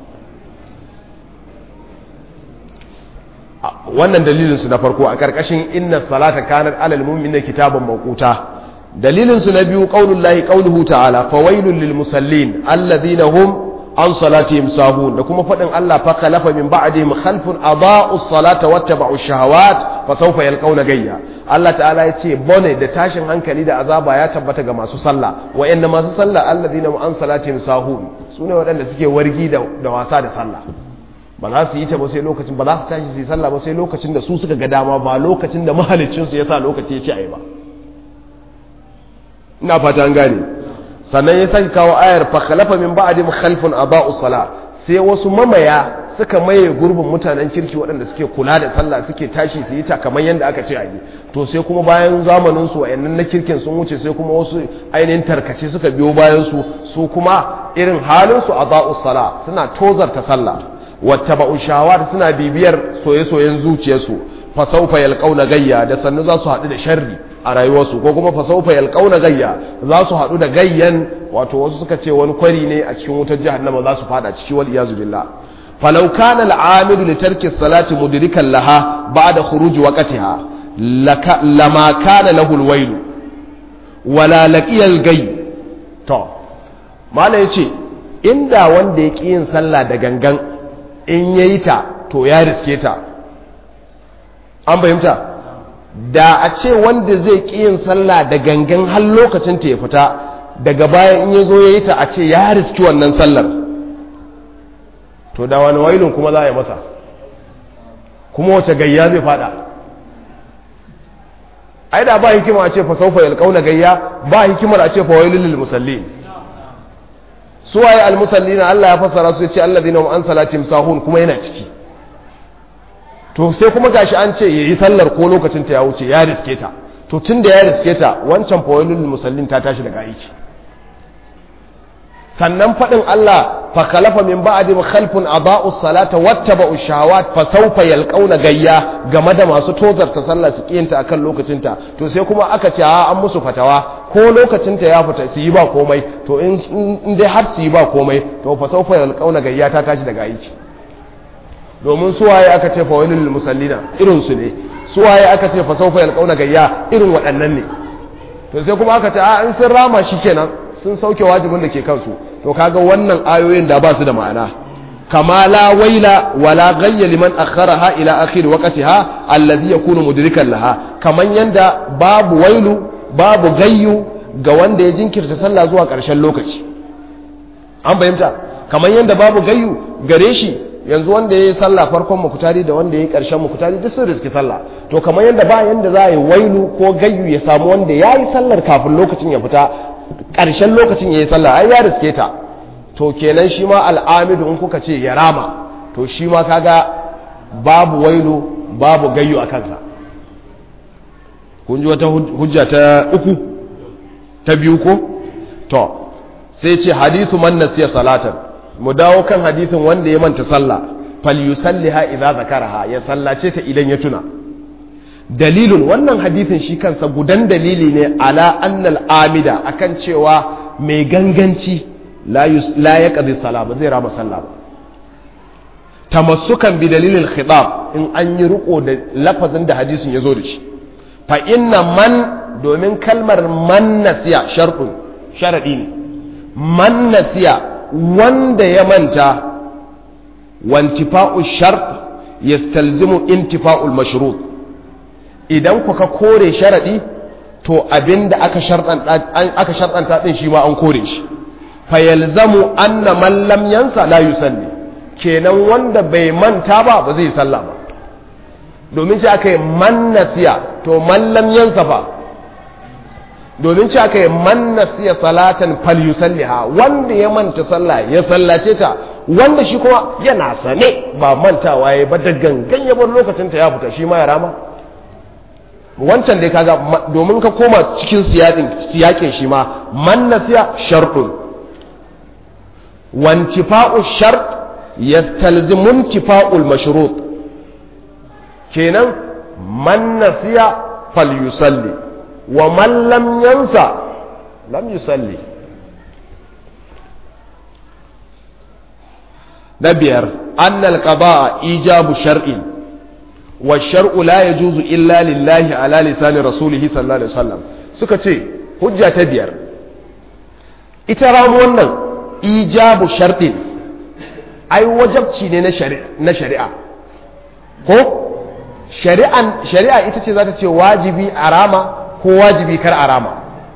wannan dalilinsu na farko a ƙarƙashin inna salata kanar alal mu'minin kitaban mawquta dalilinsu na biyu qaulullahi qauluhu ta'ala fawailul lil musallin alladhina hum an salatihim sahun da kuma faɗin Allah fa khalafa min ba'dihim khalfun adaa'u salata wattaba'u shahawat fa sawfa yalqawna gayya Allah ta'ala ya ce bone da tashin hankali da azaba ya tabbata ga masu sallah wa'anda masu sallah alladhina an salatihim sahun sune waɗanda suke wargi da, da wasa da sallah ba za su yi ta ba sai lokacin ba za su tashi su yi sallah ba sai lokacin da su suka ga dama ba lokacin da mahaliccin su yasa lokaci ya ce ayi ba ina fata an gane sannan ya sake kawo ayar fa khalafa min ba'dihim khalfun adaa'u sala sai wasu mamaya suka maye gurbin mutanen kirki waɗanda suke kula da sallah suke tashi su yi ta kamar yadda aka ce a yi to sai kuma bayan zamanin su wayannan na kirkin sun wuce sai kuma wasu ainihin tarkace suka biyo bayan su su kuma irin halin su adaa'u sala suna tozarta sallah wattaba'u shahawat suna bibiyar soye-soyen zuciyarsu fa sawfa yalqauna gayya da sannu za su haɗu da sharri a rayuwarsu ko kuma fasaufa yalqauna gayya za su haɗu da gayyan wato wasu suka ce wani kwari ne a cikin wutar jahannama za su fada ciki wal iyazu billah falau kana al'amidu li tarki salati mudrikan laha ba'da khuruj waqtiha lama kana lahu alwailu wala laqiya algay to mala yace inda wanda ya yin sallah da gangan in yayi ta to ya riske ta an fahimta da a ce wanda zai ƙi yin sallah da gangan har lokacin ta ya fita daga baya in ya zo ya yi ta a ce ya riski wannan sallar to da wani wailun kuma za a yi masa kuma wace gayya zai fada ai da ba hikima a ce fa saufa yalqauna gayya ba hikimar a ce fa wailul lil musallin su waye al musallina Allah ya fassara su ya ce alladhina hum an salatihim sahun kuma yana ciki to sai kuma gashi an ce yayi sallar ko lokacin ta ya wuce ya riske ta to tun da ya riske ta wancan fawailul musallin ta tashi daga aiki sannan faɗin Allah fa khalafa min ba'di khalfun adaa'u salata wattaba'u shahawat fa sawfa yalqauna gayya game da masu tozarta sallah su kiyanta akan lokacinta to sai kuma aka ce a an musu fatawa ko lokacin ta ya fita su yi ba komai to in dai har su yi ba komai to fa saufa yalqauna gayya ta tashi daga aiki domin suwaye aka ce fa wailul musallina irin su ne suwaye aka ce fa saufa yalqauna gayya irin waɗannan ne to sai kuma aka ce a in sun rama shikenan sun sauke wajibin da ke kansu to kaga wannan ayoyin da ba su da ma'ana kama la waila wala ghayya liman akharaha ila akhir waqtiha alladhi yakunu mudrikan laha kaman yanda babu wailu babu gayyu ga wanda ya jinkirta sallah zuwa ƙarshen lokaci an fahimta kaman yanda babu gayyu gare shi yanzu wanda ya yi sallah farkon mukutari da wanda ya yi ƙarshen mukutari duk sun riski sallah to kamar yanda ba yanda za a yi wailu ko gayyu ya samu wanda ya yi sallar kafin lokacin ya fita ƙarshen lokacin ya yi sallah ai ya riske ta to kenan shi ma al'amidu in kuka ce ya rama to shi ma kaga babu wailu babu gayyu a kansa kun ji wata hujja ta uku ta biyu ko to sai ce hadithu man nasiya salatan mu dawo kan hadithin wanda ya manta sallah falyusalliha idza zakaraha ya sallace ta idan ya tuna dalilun wannan hadithin shi kansa gudan dalili ne ala annal amida akan cewa mai ganganci la ya ƙazi sala ba zai rama sallah ba tamassukan bi dalilin khitab in an yi riko da lafazin da hadisin ya zo da shi fa inna man domin kalmar man nasiya sharɗin sharaɗi ne man nasiya wanda ya manta wantifa'u shart yastalzimu intifa'ul mashrut idan kuka kore sharaɗi to abinda aka sharɗanta ɗin shi ma an kore shi fayalzamu anna man lam yansa la yusalli kenan wanda bai manta ba ba zai sallah ba domin ce aka yi man nasiya to man lam yansa fa domin ce aka yi man nasiya salatan fal yusalliha wanda ya manta sallah ya sallace ta wanda shi kuma yana sane ba mantawa ya ba da gangan ya bar lokacin ta ya fita shi ma ya rama wancan dai kaga domin ka koma cikin siyakin shi ma man nasiya sharɗun وانتفاء الشرط يستلزم انتفاء المشروط كينا من نسي فليصلي ومن لم ينسى لم يصلي نبير أن القضاء إيجاب شرع والشرع لا يجوز إلا لله على لسان رسوله صلى الله عليه وسلم سكتي حجة تبير إترام ونن ijabu sharɗin ai wajabci ne na shari'a ko shari'a ita ce za ta ce wajibi a rama ko wajibi kar a rama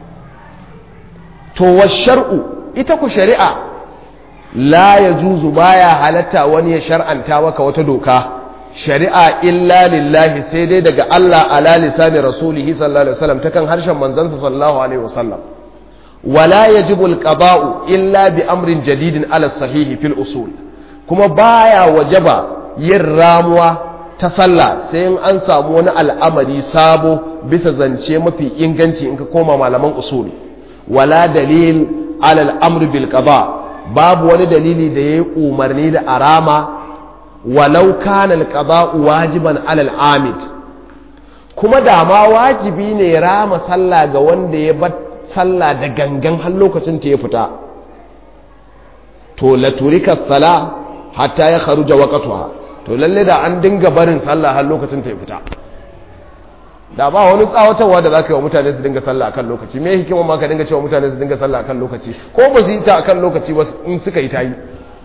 to wa shar'u ita ku shari'a la ya juzu baya halatta wani ya shar'anta maka wata doka shari'a illa lillahi sai dai daga Allah ala lisani rasulihi sallallahu alaihi wasallam ta kan harshen manzansa sallallahu alaihi wasallam ولا يجب القضاء إلا بأمر جديد على الصحيح في الأصول كما بايا وجب يراموا تصلى سين أنسى مون الأمر سابو بس زنشي مفي إنغنشي إنك كوما معلمان أصول ولا دليل على الأمر بالقضاء باب ولا دليل دي أمرني دا أراما ولو كان القضاء واجبا على العامد kuma da ma wajibi ne rama sallah ga wanda ya bar sallah da gangan har lokacin ta ya fita to la turika sala hatta ya kharuja waqtuha to lalle da an dinga barin sallah har lokacin ta ya fita da ba wani tsawatarwa da zaka yi wa mutane su dinga sallah akan lokaci me hikima ma ka dinga cewa mutane su dinga sallah akan lokaci ko ba su yi ta akan lokaci ba in suka yi ta yi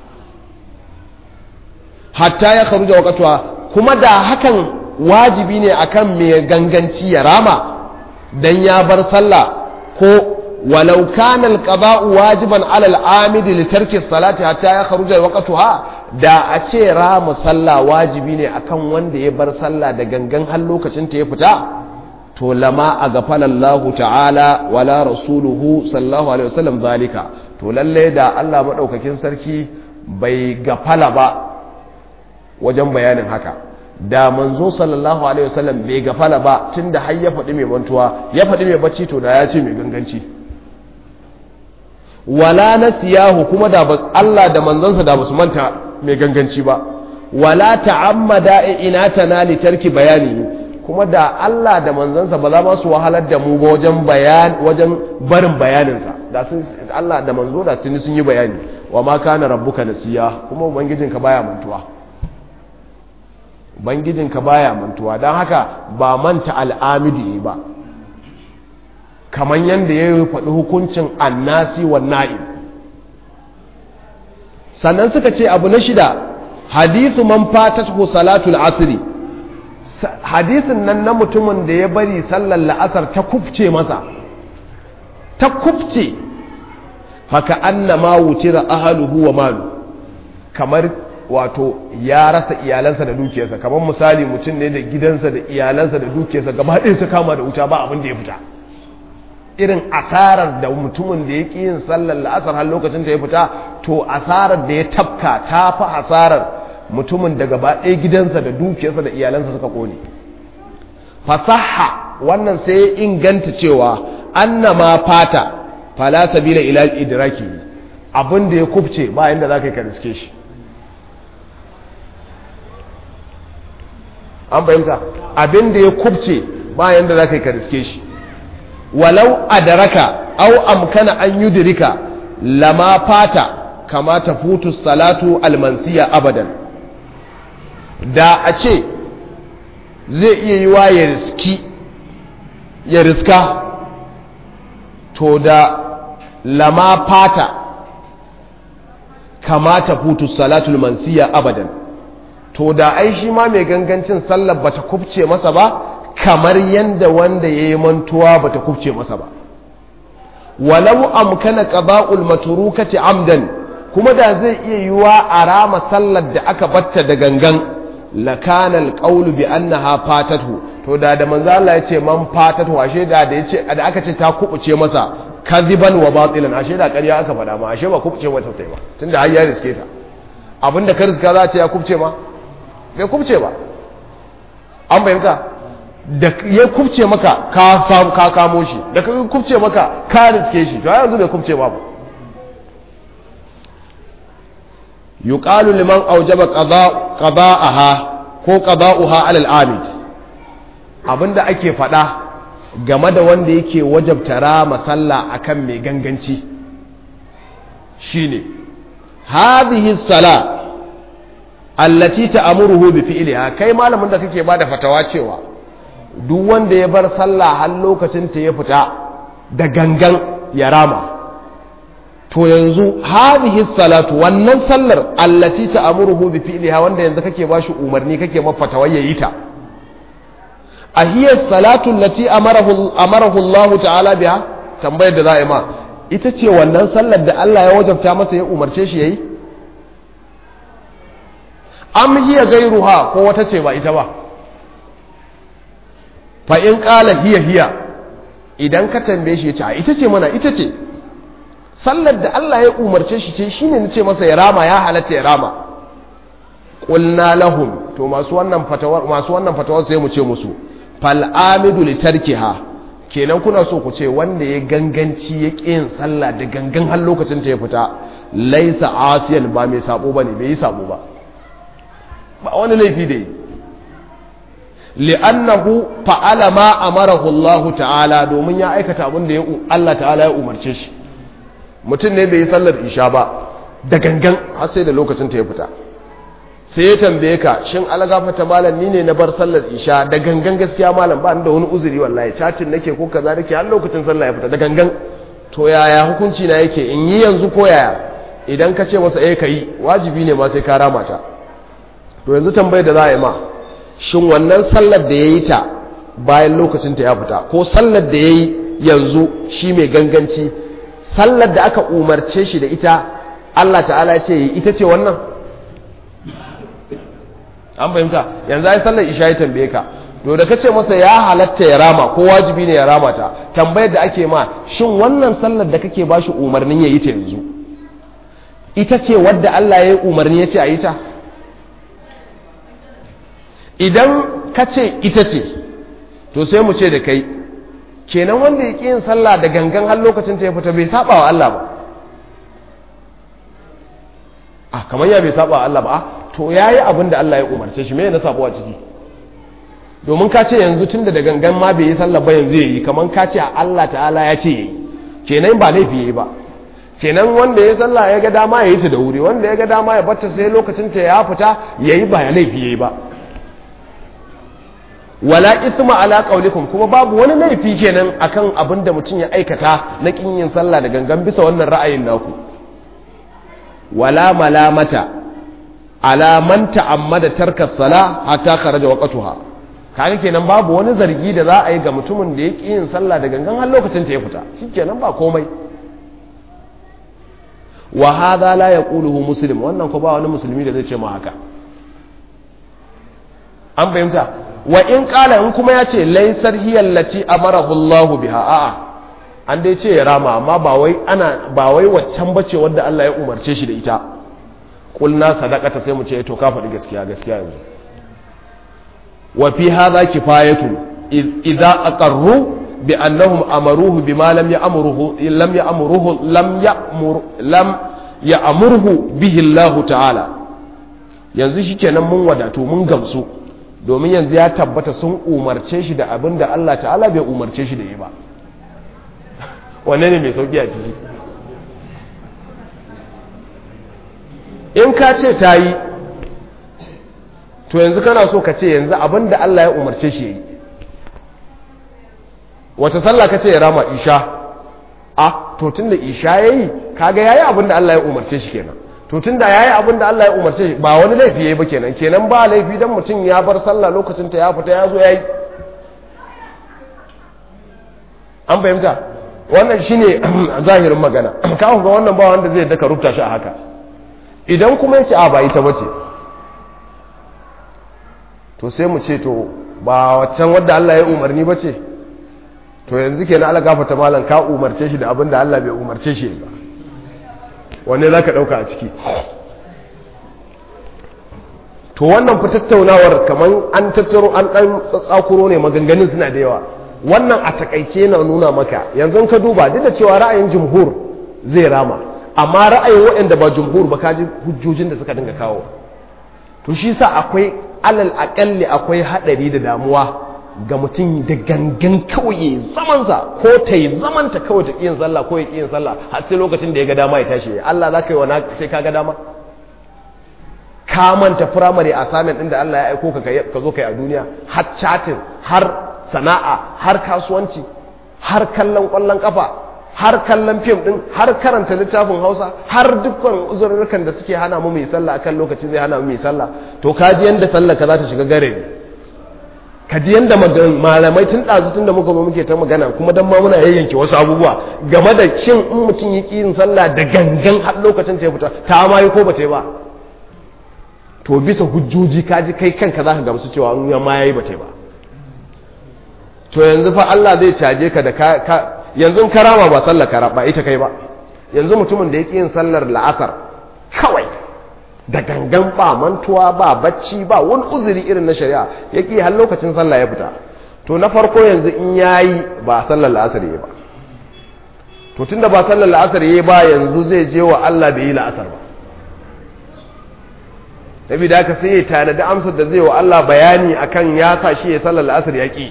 hatta ya kharuja waqtuha kuma da hakan wajibi ne akan mai ganganci ya rama dan ya bar sallah ko walau kana alqada'u wajiban ala al'amid li tarki salati hatta ya kharuja waqtuha da a ce rama sallah wajibi ne akan wanda ya bar sallah da gangan har lokacin ta ya fita to lama a gafala Allah ta'ala wala rasuluhu sallallahu alaihi wasallam zalika to lalle da Allah madaukakin sarki bai gafala ba wajen bayanin haka da manzo sallallahu alaihi wasallam bai gafala ba tunda har ya faɗi mai mantuwa ya faɗi mai bacci to da ya ce mai ganganci wala nasiyahu kuma da Allah da manzansa da basu manta mai ganganci ba wala ta'ammada inatana li tarki bayani kuma da Allah da manzansa ba za ma su wahalar da mu ba wajen bayan wajen barin bayaninsa da sun Allah da manzo da tuni sun yi bayani wa ma kana rabbuka nasiya kuma ubangijinka baya mantuwa ubangijinka baya mantuwa don haka ba manta al'amidi ba kamar yadda ya yi faɗi hukuncin annasi wa na'im sannan suka ce abu na shida hadisu man fatatu salatul asri hadisin nan na mutumin da ya bari sallar la'asar ta kufce masa ta kufce haka annama wutira ahaluhu wa malu kamar wato ya rasa iyalansa da dukiyarsa kamar misali mutum ne da gidansa da iyalansa da dukiyarsa gaba ɗaya su kama da wuta ba abin da ya fita irin asarar da mutumin da ya ƙi yin sallar la'asar har lokacin ta ya fita to asarar da ya tafka ta fi asarar mutumin da gaba ɗaya gidansa da dukiyarsa da iyalansa suka ƙone fasaha wannan sai ya inganta cewa annama fata fala sabila ila idraki abin da ya kubce ba yanda za ka yi ka riske shi an fahimta abin da ya kubce ba yanda za ka yi ka riske shi walau adaraka au amkana an yudrika lama fata kama ta futu salatu almansiya abadan da a ce zai iya yi wa ya riski ya riska to da lama fata kama ta futu salatu almansiya abadan to da ai shi ma mai gangancin sallar bata kubce masa ba kamar yadda wanda ya yi mantuwa ba ta kubce masa ba walau amkana qada'ul matrukati amdan kuma da zai iya yiwa a rama sallar da aka batta da gangan lakana alqawlu bi annaha fatatu to da da manzo Allah ya ce man fatatu ashe da da yace da aka ce ta kubuce masa kadiban wa batilan ashe da ƙarya aka faɗa ma ashe ba kubuce mata sai ba tunda har ya riske ta abinda ka riska za a ce ya kubuce ma bai kubuce ba an fahimta da ya kubce maka ka samu ka kamo shi da ka kubce maka ka riske shi to yanzu bai kubce babu yuqalu liman awjaba qada'aha ko qada'uha 'ala al-amid abinda ake faɗa game da wanda yake wajabta rama sallah akan mai ganganci shine hadhihi sala allati ta'muruhu bi fi'liha kai malamin da kake bada fatawa cewa duk wanda ya bar sallah har lokacin ta ya fita da gangan ya rama to yanzu hadhihi salatu wannan sallar allati ta'muruhu bi fi'liha wanda yanzu kake bashi umarni kake mafata yayi ta ahiya salatu allati amarahu amarahu Allah ta'ala biha tambayar da za'a ma ita ce wannan sallar da Allah ya wajabta masa ya umarce shi yayi am hiya gairuha ko wata ce ba ita ba fa in qala hiya hiya idan ka tambaye shi ya ce a ita ce mana ita ce sallar da Allah ya umarce shi ce shine nace masa ya rama ya halatta ya rama qulna lahum to masu wannan fatawar masu wannan fatawar sai mu ce musu fal amidu li tarkiha kenan kuna so ku ce wanda ya ganganci ya yin sallah da gangan har lokacin ta ya fita laisa asiyan ba mai sabo bane bai yi sabo ba ba wani laifi da yi li'annahu fa'ala ma amarahu Allah ta'ala domin ya aikata abin da Allah ta'ala ya umarce shi mutum ne bai yi sallar isha ba da gangan har sai da lokacin ta ya fita sai ya tambaye ka shin algafata malam ni ne na bar sallar isha da gangan gaskiya malam ba da wani uzuri wallahi cacin nake ko kaza nake har lokacin sallah ya fita da gangan to yaya hukunci na yake in yi yanzu ko yaya idan ka ce masa eh kai wajibi ne ma sai ka rama ta to yanzu tambayar da za a yi ma shin wannan sallar da ya yi ta bayan lokacin ta ya fita ko sallar da ya yi yanzu shi mai ganganci sallar da aka umarce shi da ita Allah ta'ala ce ita ce wannan an fahimta yanzu ai sallar isha ya tambaye ka to da kace masa ya halatta ya rama ko wajibi ne ya rama ta tambayar da ake ma shin wannan sallar da kake bashi umarnin ya yi ta yanzu ita ce wadda Allah ya yi umarni ya ce a yi ta idan ka ce ita ce to sai mu ce da kai kenan wanda ya ƙi yin sallah da gangan har lokacin ta ya fita bai saba wa Allah ba a kamar ya bai saba wa Allah ba to ya yi abin da Allah ya umarce shi mai na sabo a ciki domin ka ce yanzu tun da gangan ma bai yi sallah ba yanzu yayi kamar ka ce Allah ta'ala ya ce yayi kenan ba laifi yayi ba kenan wanda ya sallah ya ga dama ya yi ta da wuri wanda ya ga dama ya bata sai lokacin ta ya fita yayi ba ya laifi yayi ba wala isma ala qaulikum kuma babu wani laifi kenan akan abin da mutum ya aikata na kin yin sallah da gangan bisa wannan ra'ayin naku wala malamata ala man ta'ammada tarka sala hatta kharaja waqtuha kaga kenan babu wani zargi da za a yi ga mutumin da ya ki yin sallah da gangan har lokacin ta ya fita shikenan ba komai wa hadha la yaquluhu muslim wannan ko ba wani musulmi da zai ce ma haka an fahimta wa in kala in kuma ya ce laisar hiyallaci amarahu Allahu biha a'a an dai ce ya rama amma ba wai ana ba wai waccan bace wanda Allah ya umarce shi da ita kulna sadaqata sai mu ce to ka faɗi gaskiya gaskiya yanzu wa fi hadha kifayatu idza aqarru bi annahum amaruhu bima lam ya'muruhu lam ya'muruhu lam ya'mur lam ya'muruhu bihi Allah ta'ala yanzu shikenan mun wadatu mun gamsu domin yanzu ya tabbata sun umarce shi da abin da Allah ta'ala bai umarce shi da yi ba wanne ne mai sauki a ciki in ka ce ta yi to yanzu kana so ka ce yanzu abin da Allah ya umarce shi ya yi wata sallah ka ce ya rama isha a to tun da isha ya yi kaga ya yi abin da Allah ya umarce shi kenan to tun da ya yi abin da Allah ya umarce ba wani laifi ya yi ba kenan kenan ba laifi don mutum ya bar sallah lokacin ta ya fita ya zo ya yi an fahimta wannan shine zahirin magana kawon ga wannan ba wanda zai daka rubuta shi a haka idan kuma ya ce a ba ita bace to sai mu ce to ba waccan wadda Allah ya umarni ba ce to yanzu kenan Allah gafata malam ka umarce shi da abin da Allah bai umarce shi ba wanne za ka ɗauka a ciki to wannan fi tattaunawar kamar an tattaro an ɗan tsatsakuro ne maganganun suna da yawa wannan a takaice na nuna maka yanzu ka duba duk da cewa ra'ayin jumhur zai rama amma ra'ayin waɗanda ba jumhur ba kaji hujjojin da suka dinga kawo to shi sa akwai alal aƙalli akwai haɗari da damuwa ga mutum da gangan kawai zamansa ko ta yi zamanta kawai ta ƙiyin sallah ko ya ƙiyin sallah har sai lokacin da ya ga dama ya tashi Allah za ka yi wa sai ka ga dama ka manta firamare assignment ɗin da Allah ya aiko ka ka zo ka yi a duniya har chatting har sana'a har kasuwanci har kallon ƙwallon ƙafa har kallon fim ɗin har karanta littafin hausa har dukkan uzurrukan da suke hana mu mai sallah akan lokacin zai hana mu mai sallah to ka ji yanda sallah ka za ta shiga gare ne ka ji yanda malamai tun ɗazu tun da muka zo muke ta magana kuma dan ma muna yayyanke wasu abubuwa game da shin in mutum yi yin sallah da gangan har lokacin ta ya fita ta ma yi ko ba ta yi ba to bisa hujjoji ka ji kai kanka za ka gamsu cewa in ya ma yayi ba ta yi ba to yanzu fa Allah zai caje ka da ka yanzu karama ba sallar kara ba ita kai ba yanzu mutumin da yake yin sallar la'asar kawai da gangan ba mantuwa ba bacci ba wani uzuri irin na shari'a yake har lokacin sallah ya fita to na farko yanzu in yayi ba sallar la'asar yayi ba to tunda ba sallar la'asar yayi ba yanzu zai je wa Allah bai yi la'asar ba saboda haka sai ya tanadi amsar da zai wa Allah bayani akan ya sa shi ya sallar la'asar ya ki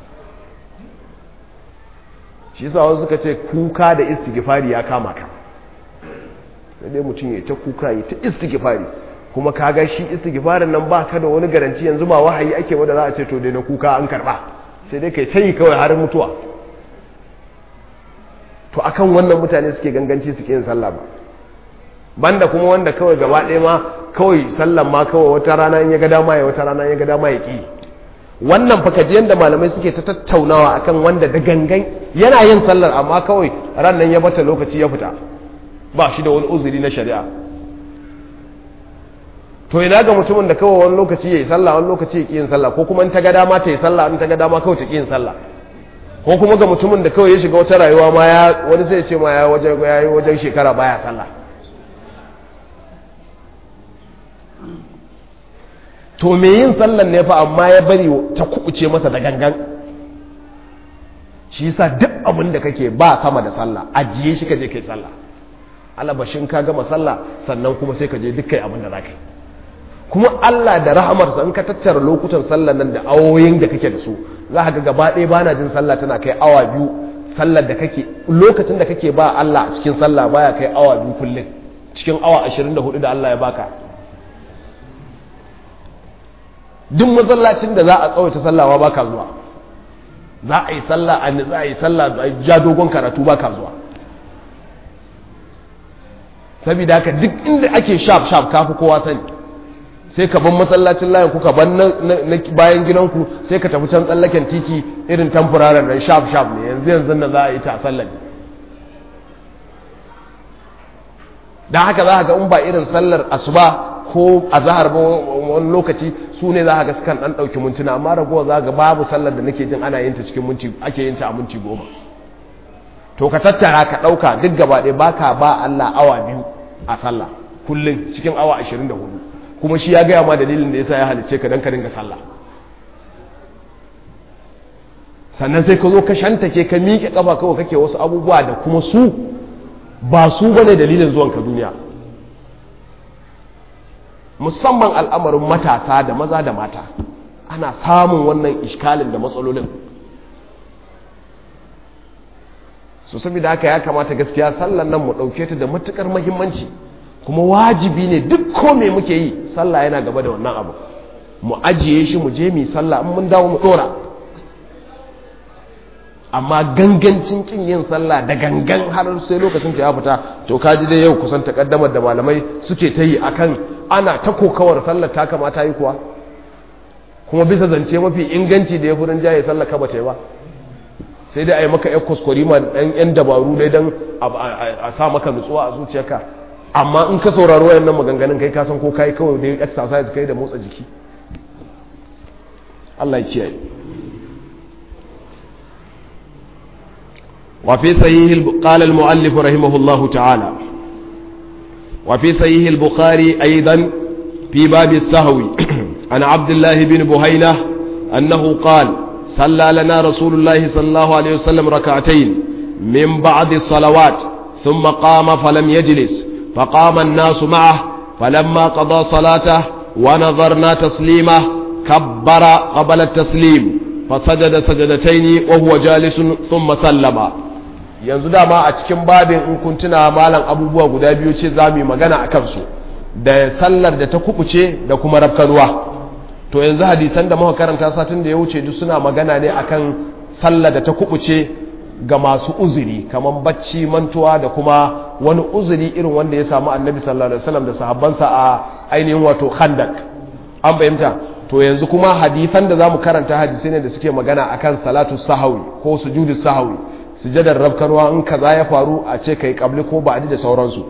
shi sa wasu suka ce kuka da istighfari ya kama ka sai dai mutum ya ta kuka ya ta istighfari kuma ka ga shi istighfarin nan ba ka da wani garanti yanzu ba wahayi ake wanda za a ce to dai na kuka an karba sai dai kai tayi kawai har mutuwa to akan wannan mutane suke ganganci suke yin sallah ba banda kuma wanda kawai gaba ɗaya ma kawai sallan ma kawai wata rana in ya ga dama ya wata rana in ya ga dama ya ki wannan fakaji yadda malamai suke ta tattaunawa akan wanda da gangan yana yin sallar amma kawai ran nan ya bata lokaci ya fita ba shi da wani uzuri na shari'a to ina ga mutumin da kawai wani lokaci ya yi sallah wani lokaci ya ƙi yin sallah ko kuma in ta ga dama ta yi sallah in ta ga dama kawai ta ƙi yin sallah ko kuma ga mutumin da kawai ya shiga wata rayuwa ma ya wani sai ya ce ma ya yi wajen shekara baya sallah to me yin sallan ne fa amma ya bari ta kubuce masa da gangan shi yasa duk abin da kake ba sama da sallah ajiye shi ka je kai sallah alabashin ka gama sallah sannan kuma sai ka je duk kai abin da za ka yi kuma Allah da rahamarsa in ka tattara lokutan sallar nan da awoyin da kake da su za ka ga gaba ɗaya bana jin sallah tana kai awa biyu sallar da kake lokacin da kake ba Allah a cikin sallah baya kai awa biyu kullum cikin awa 24 da Allah ya baka duk masallacin da za a tsawaita sallawa baka zuwa za a yi sallah a za a yi sallah a ja dogon karatu baka zuwa saboda haka duk inda ake shaf shaf kafi kowa sani sai ka ban masallacin layin ku ka ban na bayan gidanku sai ka tafi can tsallaken titi irin tamfuraren nan shaf shaf ne yanzu yanzu na za a yi ta sallar don haka za ga in ba irin sallar asuba ko a zahar ba wani lokaci su ne za ga sukan ɗan ɗauki mintuna amma ragowa za ga babu sallar da nake jin ana yin ta cikin minti ake yin ta a minti goma to ka tattara ka ɗauka duk gaba ɗaya baka ba Allah awa biyu a sallah kullum cikin awa ashirin da hudu kuma shi ya gaya ma dalilin da yasa ya halicce ka dan ka dinga sallah sannan sai ka zo ka shantake ka miƙe kafa kawai kake wasu abubuwa da kuma su ba su bane dalilin zuwan ka duniya musamman al'amarin matasa da maza da mata ana samun wannan iskalin da matsalolin su saboda haka ya kamata gaskiya sallan nan mu ɗauke ta da matukar muhimmanci kuma wajibi ne duk ko me muke yi sallah yana gaba da wannan abu mu ajiye shi mu je mu sallah in mun dawo mu dora amma gangancin kin yin sallah da gangan har sai lokacin ta ya fita to kaji dai yau kusan takaddamar da malamai suke ta yi akan ana ta kokawar sallar ta kamata yi kuwa kuma bisa zance mafi inganci da ya furin jaye sallar ka bace ba sai dai a yi maka yan kuskure ma dan yan dabaru dai dan a sa maka nutsuwa a zuciyarka amma in ka saurari wayannan maganganun kai ka san ko kai kawai da exercise kai da motsa jiki Allah ya kiyaye وفي صحيح قال المؤلف رحمه الله تعالى وفي صحيح البخاري أيضا في باب السهو عن عبد الله بن بهينة أنه قال صلى لنا رسول الله صلى الله عليه وسلم ركعتين من بعد الصلوات ثم قام فلم يجلس فقام الناس معه فلما قضى صلاته ونظرنا تسليمه كبر قبل التسليم فسجد سجدتين وهو جالس ثم سلم yanzu dama a cikin babin in kun tuna malam abubuwa guda biyu ce za mu yi magana a kansu da sallar da ta kubuce da kuma rafkanuwa to yanzu hadisan da muka karanta satin da ya wuce duk suna magana ne akan sallar da ta kubuce ga masu uzuri kamar bacci mantuwa da kuma wani uzuri irin wanda ya samu annabi sallallahu alaihi wasallam da sahabbansa a ainihin wato khandak an fahimta to yanzu kuma hadisan da zamu karanta hadisai ne da suke magana akan salatu sahawi ko sujudu sahawi sujadar rabkarwa in kaza ya faru a ce kai kabli ko ba'adi da sauransu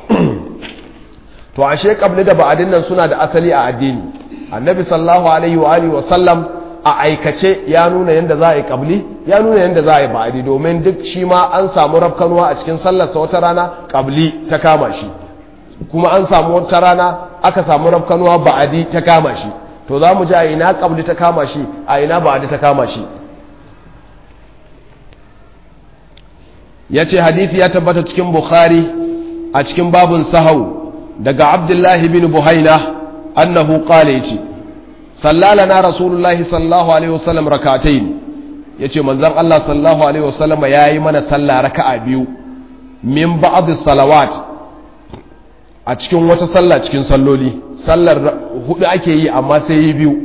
to ashe kabli da ba'adin nan suna da asali a addini annabi sallallahu alaihi wa alihi wa sallam a aikace ya nuna yadda za a yi kabli ya nuna yadda za a yi ba'adi domin duk shi ma an samu rafkanuwa a cikin sallarsa wata rana kabli ta kama shi kuma an samu wata rana aka samu rafkanuwa ba'adi ta kama shi to za mu ji a ina kabli ta kama shi a ina ba'adi ta kama shi ya ce hadithi ya tabbata cikin bukhari a cikin babun sahau daga abdullahi bin buhaina annahu qala yace sallalana rasulullahi sallallahu alaihi wasallam rak'atayn yace manzon Allah sallallahu alaihi wasallam yayi mana sallah raka'a biyu min ba'd salawat a cikin wata sallah cikin salloli sallar hudu ake yi amma sai yi biyu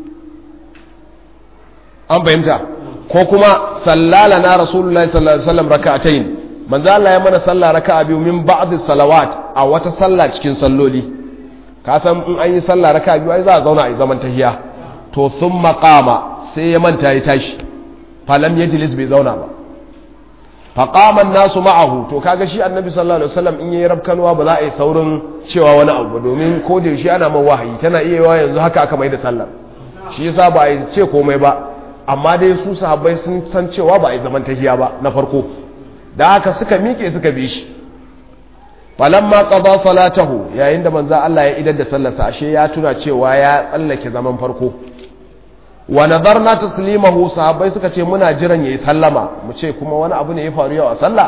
an fahimta ko kuma sallalana rasulullahi sallallahu alaihi wasallam rak'atayn manzo Allah ya mana sallah raka'a biyu min ba'd salawat a wata sallah cikin salloli ka san in an yi sallah raka'a biyu ai za a zauna a yi zaman tahiya to thumma qama sai ya manta ya tashi falam yajlis bai zauna ba fa qama an-nasu ma'ahu to kaga shi annabi sallallahu alaihi wasallam in yayi rabkanwa ba za a yi saurin cewa wani abu domin ko da yaushe ana man wahayi tana iya yawa yanzu haka aka mai da sallar shi yasa ba a yi ce komai ba amma dai su sahabbai sun san cewa ba a yi zaman tahiya ba na farko da haka suka miƙe suka bi shi falamma qada salatahu yayin da manzo Allah ya idar da sallarsa ashe ya tuna cewa ya tsallake zaman farko wa nadarna taslimahu sahabbai suka ce muna jiran yayi sallama mu ce kuma wani abu ne ya faru yau a sallah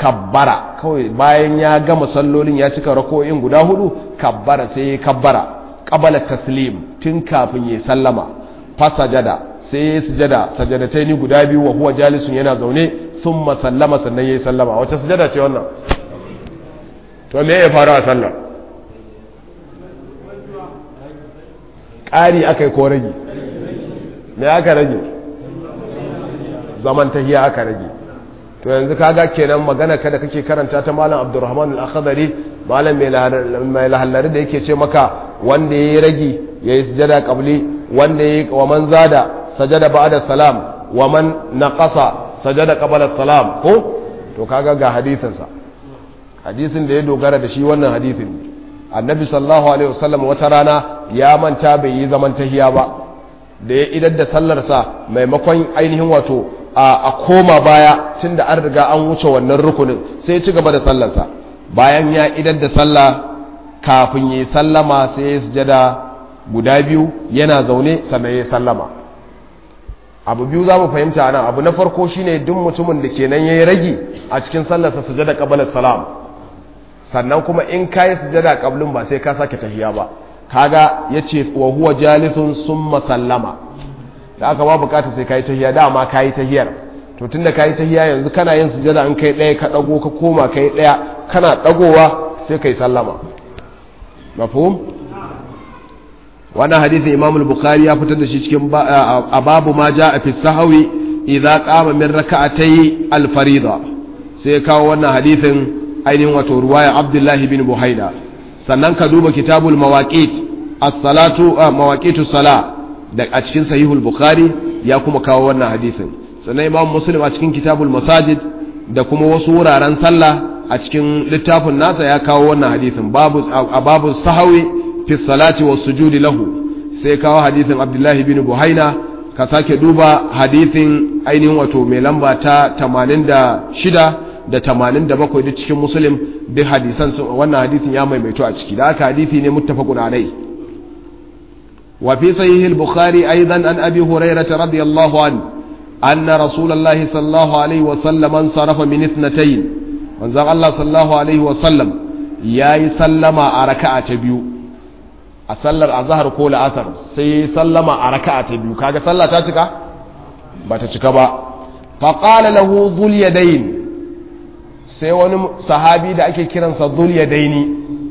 kabbara kawai bayan ya gama sallolin ya cika rako'in guda hudu kabbara sai ya kabbara qabala taslim tun kafin ya sallama fa sajada sai ya sujada sajadataini guda biyu wa huwa jalisun yana zaune thumma sallama sannan ya sallama wace sujada ce wannan to me ya faru a sallar ƙari aka yi ko rage me aka rage zaman tahiya aka rage to yanzu kaga kenan magana kada kake karanta ta malam abdurrahman al-akhdari malam mai lahallari da yake ce maka wanda yayi ragi yayi sujada qabli wanda yayi wa man zada sajada ba'da salam wa man naqasa sajada qabla salam ko to kaga ga hadisin sa hadisin da ya dogara da shi wannan hadisin annabi sallallahu alaihi wasallam wata rana ya manta bai yi zaman tahiya ba da ya idar da sallarsa maimakon ainihin wato a koma baya tun da an riga an wuce wannan rukunin sai ya ci gaba da sallarsa bayan ya idar da sallah kafin ya yi sallama sai ya sujada guda biyu yana zaune sannan ya sallama abu biyu za mu fahimta nan abu na farko shine duk mutumin da kenan ya yi ragi a cikin sallarsa sujada kabalar salam sannan kuma in ka yi sujada kablin ba sai ka sake tahiya ba kaga ya ce wa huwa jalisun summa sallama da aka ba bukata sai ka yi tahiya dama ka yi tahiyar to tunda ka yi tahiya yanzu kana yin sujada in kai ɗaya ka ɗago ka koma kai ɗaya kana ɗagowa sai ka yi sallama mafhum wannan hadisin imam al-bukhari ya fitar da shi cikin a babu ma ja a fi sahawi idza qama min raka'atay al-farida sai kawo wannan hadisin ainihin wato ruwaya abdullahi bin buhaida sannan ka duba kitabul mawaqit as-salatu mawaqitus sala da a cikin sahihul bukhari ya kuma kawo wannan hadisin sannan imam muslim a cikin kitabul masajid da kuma wasu wuraren sallah a cikin littafin nasa ya kawo wannan hadisin babu a babu sahawi fi salati was sujudi lahu sai kawo hadisin abdullahi bin buhaina ka sake duba hadisin ainihin wato mai lamba ta 86 da 87 duk cikin muslim duk hadisan wannan hadisin ya maimaito a ciki da haka hadisi ne muttafaqun alai wa fi sahih al-bukhari aidan an abi hurairah radiyallahu an anna rasulullahi sallallahu alaihi wa sallam sarafa min ithnatayn manzon Allah sallallahu alaihi wa sallam yayi sallama a raka'a ta biyu a sallar azhar ko la'asar sai sallama a raka'a ta biyu kaga sallah ta cika ba ta cika ba faqala lahu dhul yadayn sai wani sahabi da ake kiransa zuliya daini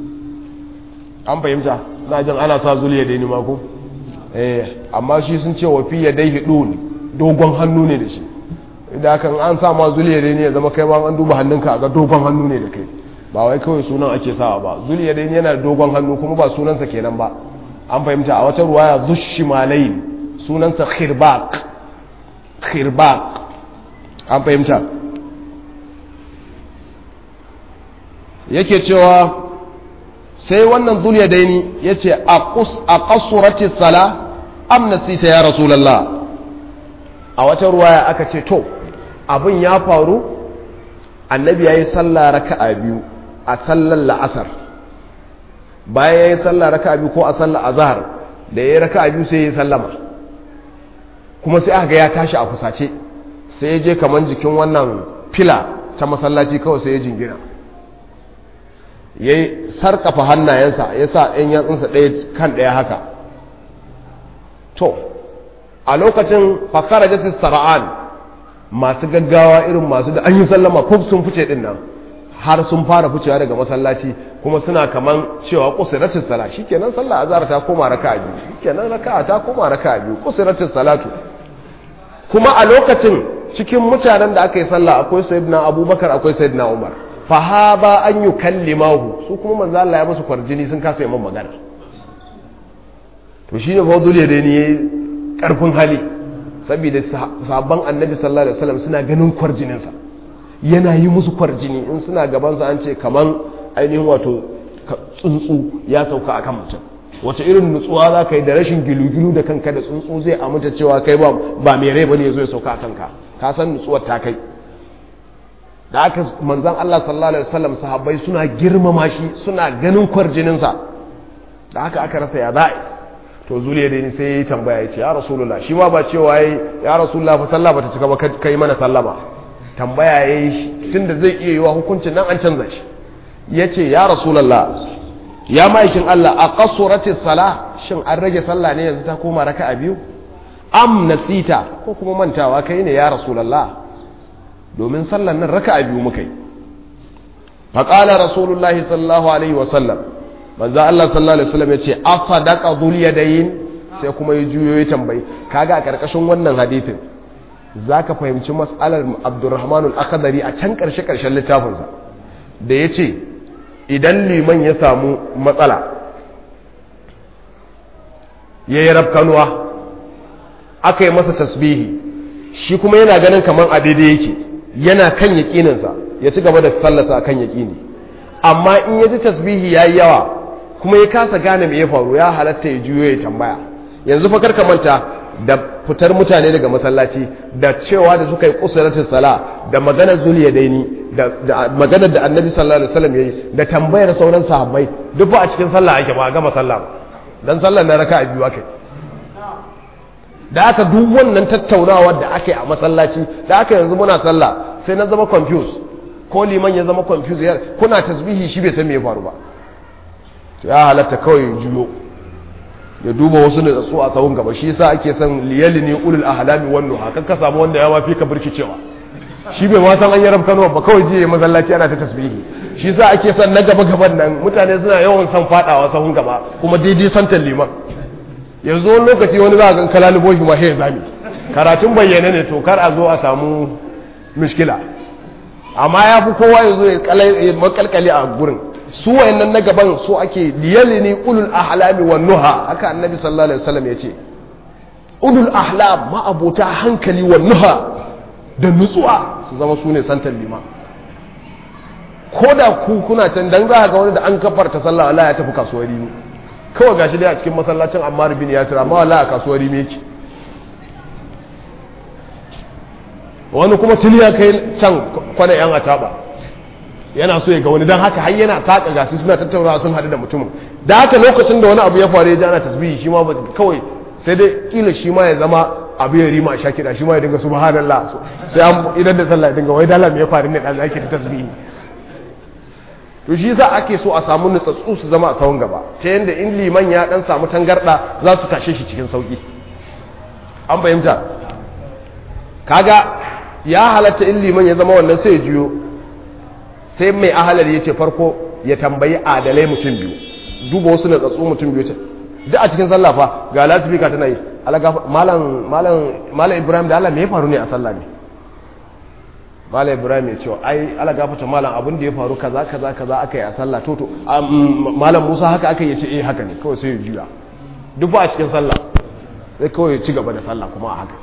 an fahimta na jin ana sa zuliya daini mako eh amma shi sun ce wafi ya dai hidun dogon hannu ne da shi idan kan an sa ma zuliya daini ya zama kai ma an duba hannunka ga dogon hannu ne da kai ba wai kawai sunan ake sawa ba zuliya daini yana da dogon hannu kuma ba sunansa kenan ba an fahimta a wata ruwaya zushimalain sunansa khirbaq khirbaq an fahimta yake cewa sai wannan zuliya daini ya ce a kasurati sala am nasita ya rasulallah a wata ruwaya aka ce to abin ya faru annabi ya yi sallah raka'a biyu a sallar la'asar bayan ya yi sallah raka'a biyu ko a sallar azhar da ya yi raka'a biyu sai ya yi sallama kuma sai aka ga ya tashi a fusace sai ya je kaman jikin wannan fila ta masallaci kawai sai ya jingina ya yi sarkafa hannayensa ya sa ɗan yatsunsa ɗaya kan ɗaya haka to a lokacin fakara jasis sara'an masu gaggawa irin masu da an yi sallama fuf sun fice ɗin nan har sun fara ficewa daga masallaci kuma suna kaman cewa kusuratin sala shikenan sallah azhar ta koma raka'a biyu shikenan raka'a ta koma raka'a biyu kusuratin salatu kuma a lokacin cikin mutanen da aka yi sallah akwai sayyidina abubakar akwai sayyidina umar fahaba an yi kallimahu su kuma manzo Allah ya musu kwarjini sun kasa yi magana to shi ne fadul ya dai ne karfin hali saboda sabon annabi sallallahu alaihi wasallam suna ganin kwarjininsa yana yi musu kwarjini in suna gabansa an ce kaman ainihin wato tsuntsu ya sauka akan mutum wace irin nutsuwa za ka yi da rashin gilu-gilu da kanka da tsuntsu zai aminta cewa kai ba mai rai bane ya zo ya sauka a kanka ka san nutsuwar ta kai da aka manzan Allah sallallahu alaihi wasallam sahabbai suna girmama shi suna ganin kwarjininsa da haka aka rasa ya za'i to zuliya dai sai ya yi tambaya ya ce ya rasulullah shi ma ba cewa ya ya rasulullah fa sallah bata cika ba kai mana sallama tambaya ya yi tunda zai iya yiwa hukuncin nan an canza shi ya ce ya rasulullah ya ma'aikin Allah a qasuratis sala shin an rage sallah ne yanzu ta koma raka'a biyu am nasita ko kuma mantawa kai ne ya rasulullah domin sallan nan raka'a biyu muka yi faqala rasulullahi sallallahu alaihi wa sallam manzo Allah sallallahu alaihi wasallam yace asadaqa dhul yadayn sai kuma ya juyo ya tambayi kaga a karkashin wannan hadisin zaka fahimci mas'alar Abdurrahman al-Akhdari a can karshe karshen littafin sa da yace idan liman ya samu matsala yayi rafkanuwa aka yi masa tasbihi shi kuma yana ganin kaman a daidai yake yana kan yaƙininsa ya ci gaba da sallasa akan yaƙini amma in ya ji tasbihi yayi yawa kuma ya kasa gane me ya faru ya halatta ya juyo ya tambaya yanzu fa karka manta da fitar mutane daga masallaci da cewa da suka yi kusuratul sala da maganar zuliya daini da maganar da annabi sallallahu alaihi wasallam yayi da tambayar sauran sahabbai duk ba a cikin sallah ake ba gama sallah ba dan sallar na raka'a biyu akai da aka duk wannan tattaunawar da aka yi a masallaci da aka yanzu muna sallah sai na zama confused ko liman ya zama confused kuna tasbihi shi bai san me ya faru ba ya halatta kawai juyo ya duba wasu da su a tsawon gaba shi yasa ake son liyali ne ulul ahlami wannan hakan ka samu wanda ya ma fi ka birkicewa shi bai ma san an yi rafkanuwa ba kawai jiya masallaci ana ta tasbihi shi yasa ake son na gaba gaban nan mutane suna yawan son fadawa sahun gaba kuma daidai santan liman yanzu wani lokaci wani za a gan kalalubo shi ma ya zami karatun bayyana ne to kar a zo a samu mishkila amma ya fi kowa ya zo ya makalkali a gurin su wayannan na gaban so ake liyalini ulul ahlami wan nuha haka annabi sallallahu alaihi wasallam yace ulul ahlam ma abota hankali wan nuha da nutsuwa su zama su ne santan lima ko da ku kuna can dan za ga wani da an kafarta sallah Allah ya tafi kasuwar rimi kawai gashi dai a cikin masallacin Ammar bin Yasir amma wallahi a kasuwar rimi yake wani kuma tuni ya kai can kwana yan ataba yana so ya ga wani don haka har yana taka gasu suna tattaunawa sun haɗu da mutumin da haka lokacin da wani abu ya faru ya ji ana tasbihi shi ma kawai sai dai kila shi ma ya zama abu ya rima a sha kiɗa shi ma ya dinga subhanallah sai an idan da sallah ya dinga wai dala me ya faru ne dan ake ta tasbihi to shi yasa ake so a samu nutsatsu su zama a sawun gaba ta yanda in liman ya dan samu tangarda za su tashe shi cikin sauki an fahimta kaga ya halatta in liman ya zama wannan sai ya juyo sai mai ahalar ya ce farko ya tambayi adalai mutum biyu duba wasu na tsatsu mutum biyu ce duk a cikin sallah fa ga lasifika tana yi malam ibrahim da allah me ya faru ne a sallah ne malam ibrahim ya ce ai ala gafata malam abin da ya faru kaza kaza kaza aka yi a sallah toto malam musa haka aka yi ce eh haka ne kawai sai ya juya duk ba a cikin sallah sai kawai ya ci gaba da sallah kuma a haka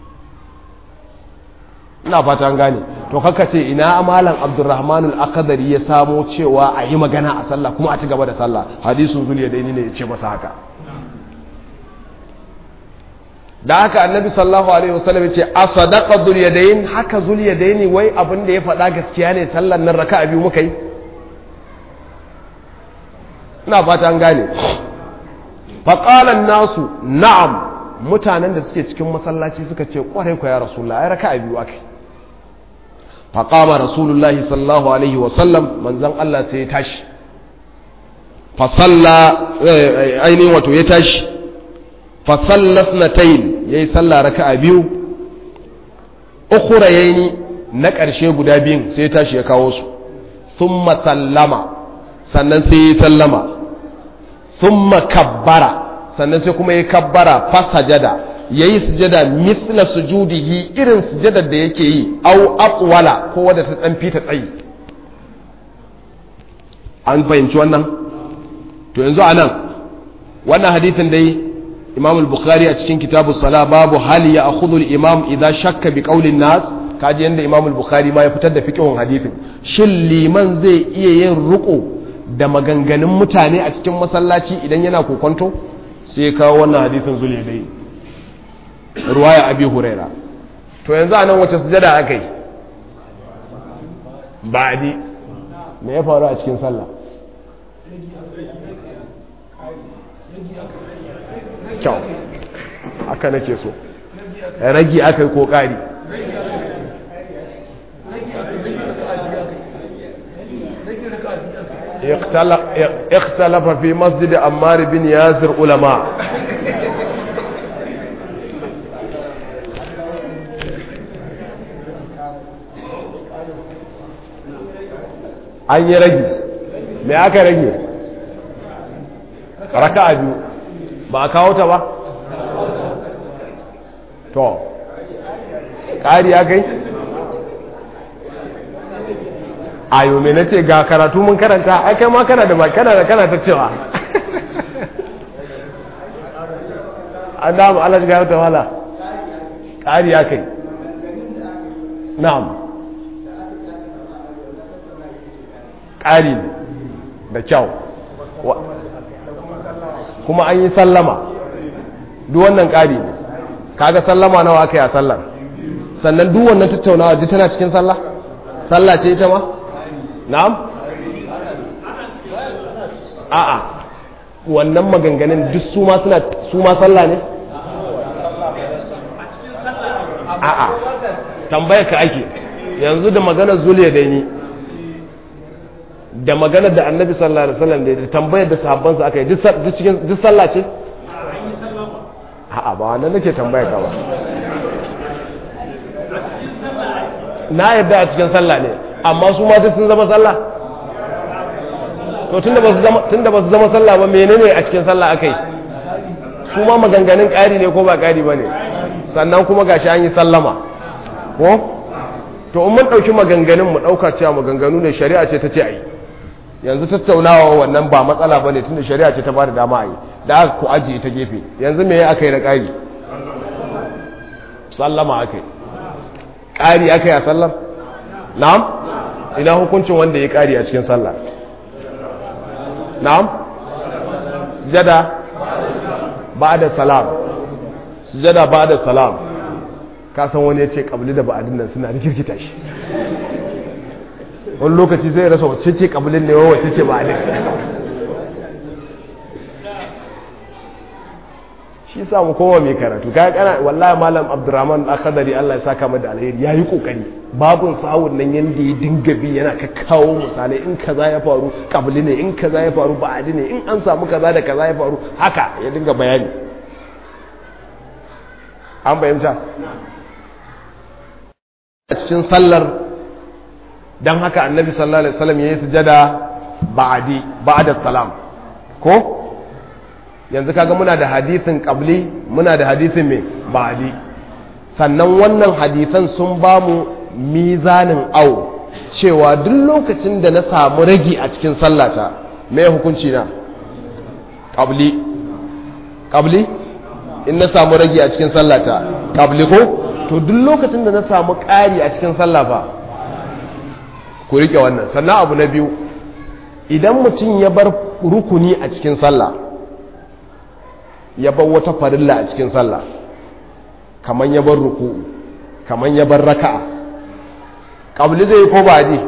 ina fata an gane to kaka ce ina malam abdurrahman al-akhdari ya samo cewa a yi magana a sallah kuma a ci gaba da sallah hadisun zuliya daini ne ya ce masa haka da haka annabi sallallahu alaihi wasallam ya ce a sadaqa zuliyadain haka zuliyadaini wai abin da ya faɗa gaskiya ne sallan nan raka'a biyu muka yi ina fata an gane faqala nasu na'am mutanen da suke cikin masallaci suka ce kwarai ku ya rasulullah ai raka'a biyu akai faƙama rasulullahi sallallahu alaihi wasallam manzan Allah sai ya tashi fasalla ainihin wato ya tashi fasallat na tayin ya yi salla raka'a biyu ukura ya yi na ƙarshe guda biyun sai ya tashi ya kawo su sun sallama sannan sai ya yi sallama sun kabbara sannan sai kuma ya kabbara fasajada ya yi sujada misla sujudihi irin sujadar da yake yi au aqwala ko wadda ta dan fita tsayi an fahimci wannan to yanzu anan wannan hadithin dai Imam al-Bukhari a cikin kitabu sala babu hali ya akhudhu al-imam idza shakka bi qawli nas kaji yanda Imam al-Bukhari ma ya fitar da fiqhun hadithin shin liman zai iya yin ruko da maganganun mutane a cikin masallaci idan yana kokonto sai kawo wannan hadithin zuliya dai ruwaya abi huraira to yanzu a nan wace sujada aka yi ba'adi me ya faru a cikin sallah kyau aka nake so ragi aka yi ko ƙari اختلف في مسجد عمار بن ياسر علماء an yi rage me aka rage raka'a biyu ba a kawo ta ba to ƙari ya kai ayo me na ce ga karatu mun karanta ai kai ma kana da kana da kana ta cewa an damu Allah shiga yau wala ƙari ya kai na'am ƙari da kyau kuma an yi sallama duk wannan ƙari ne kaga sallama nawa aka yi a sallar sannan duk wannan tattaunawa duk tana cikin sallah sallah ce ita ma na'am a'a wannan maganganun duk su ma suna su ma sallah ne a'a tambayar ka ake yanzu da maganar zuliya da ni da maganar da annabi sallallahu alaihi wasallam da tambayar da sahabbansa aka yi duk cikin duk sallah ce a'a ba wannan nake tambaya ka ba na yadda a cikin sallah ne amma su ma sun zama sallah to tunda ba su zama tunda ba su zama sallah ba menene a cikin sallah akai su ma maganganun ƙari ne ko ba ƙari bane sannan kuma gashi an yi sallama ko to in mun ɗauki maganganun mu ɗauka cewa maganganu ne shari'a ce ta ce a yi yanzu tattaunawa wannan ba matsala ba ne tun da shari'a ce ta ba da dama a yi da aka ku ajiye ta gefe yanzu me aka yi na ƙari sallama aka yi ƙari aka yi a sallar na'am ina hukuncin wanda ya ƙari a cikin sallah na'am sujada ba da salam sujada ba da salam ka san wani ya ce ƙabli da ba'adin nan suna rikirkita shi wani lokaci zai rasa wacce ce ƙablin ne wacce ce ba'adin shi sa mu kowa mai karatu ka kana wallahi malam abdurrahman akadari Allah ya saka mu da alheri yayi kokari babun sahun nan yanda ya dinga bi yana ka kawo misalai in kaza ya faru kabli ne in kaza ya faru ba'adi ne in an samu kaza da kaza ya faru haka ya dinga bayani an bayyanta a cikin sallar dan haka annabi sallallahu alaihi wasallam yayi sujada ba'adi ba'da salam ko yanzu kaga muna da hadithin qabli muna da hadithin mai ba'di sannan wannan hadithan sun ba mu mizanin au cewa duk lokacin da na samu ragi a cikin sallata mai hukunci na qabli qabli in na samu ragi a cikin sallata qabli ko to duk lokacin da na samu ƙari a cikin sallah fa ku rike wannan sannan abu na biyu idan mutum ya bar rukuni a cikin sallah ya bar wata farilla a cikin sallah kaman ya bar ruku'u kaman ya bar raka'a qabli zai ko ba ji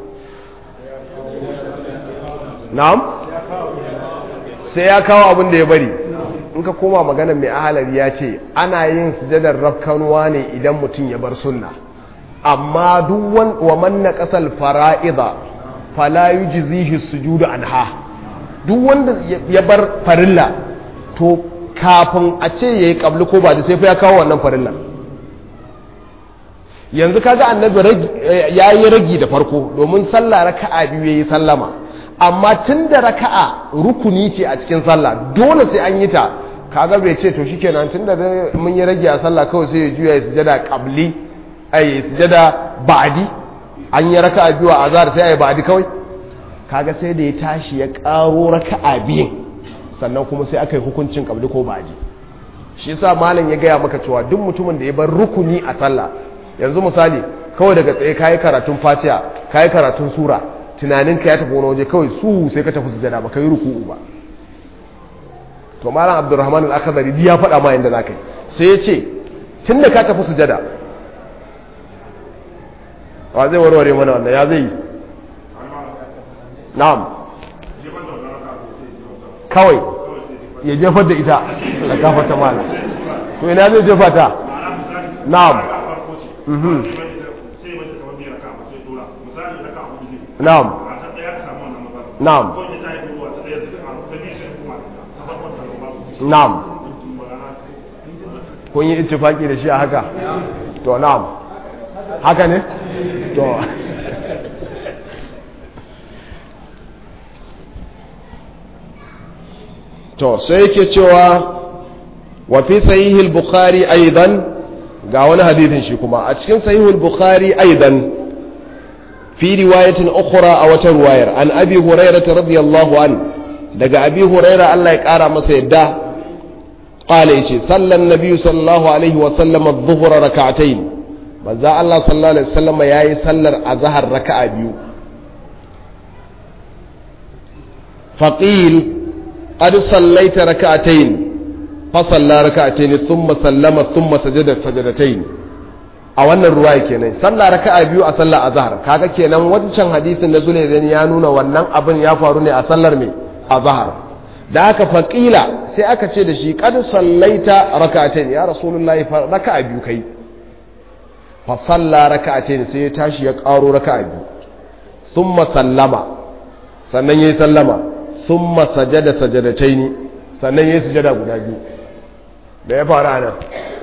na'am sai ya kawo abin da ya bari in ka koma magana mai ahalari ya ce ana yin sujadar rafkanuwa ne idan mutum ya bar sunna amma duk wa man naqasal fara'ida fala yujzihi sujudu anha duk wanda ya bar farilla to kafin a ce ya yi ƙabli ko ba da sai fa ya kawo wannan farillan yanzu kaga annabi ya yi ragi da farko domin sallah raka'a biyu ya yi sallama amma tun da raka'a rukuni ce a cikin sallah dole sai an yi ta kaga bai ce to shikenan tun da mun yi ragi a sallah kawai sai ya juya ya sujada ƙabli ai sujada ba'di an yi raka'a biyu a azhar sai ai ba'di kawai kaga sai da ya tashi ya ƙaro raka'a biyun sannan kuma sai aka yi hukuncin kabli ko baji shi yasa malam ya gaya maka cewa duk mutumin da ya bar rukuni a sallah yanzu misali kawai daga tsaye kayi karatun fatiha kayi karatun sura tunanin ka ya tafi wani waje kawai su sai ka tafi sujada ba kai ruku'u ba to malam abdurrahman al-akhdari ya faɗa ma yanda zaka yi sai ya ce tunda ka tafi sujada wa zai warware mana wannan ya zai yi na'am kawai ya jefar da ita da gafata mala to ina zai jefa ta na'am na'am na'am na'am kun yi ittifaki da shi a haka to na'am haka ne to to sai yake cewa wa fi sahihil bukhari aidan ga wani hadithin shi kuma a cikin sahihul bukhari aidan fi riwayatin ukhra a wata ruwayar an abi hurairah radiyallahu an daga abi hurairah Allah ya kara masa yadda qala yace sallan nabi sallallahu alaihi wa sallam adh-dhuhra rak'atayn manzo Allah sallallahu alaihi wasallam yayi sallar azhar raka'a biyu faqil qad sallaita rak'atayn fa salla rak'atayn thumma sallama thumma sajada sajadatayn a wannan ruwaya kenan sallah raka'a biyu a sallar azhar kaga kenan wancan hadisin na Zulaidan ya nuna wannan abin ya faru ne a sallar me azhar da aka faqila sai aka ce da shi qad sallaita rak'atayn ya rasulullahi raka'a biyu kai fa salla raka'atayn sai ya tashi ya karo raka'a biyu thumma sallama sannan yayi sallama thumma sajada sajadatayn sannan yayi sujada guda biyu da ya fara nan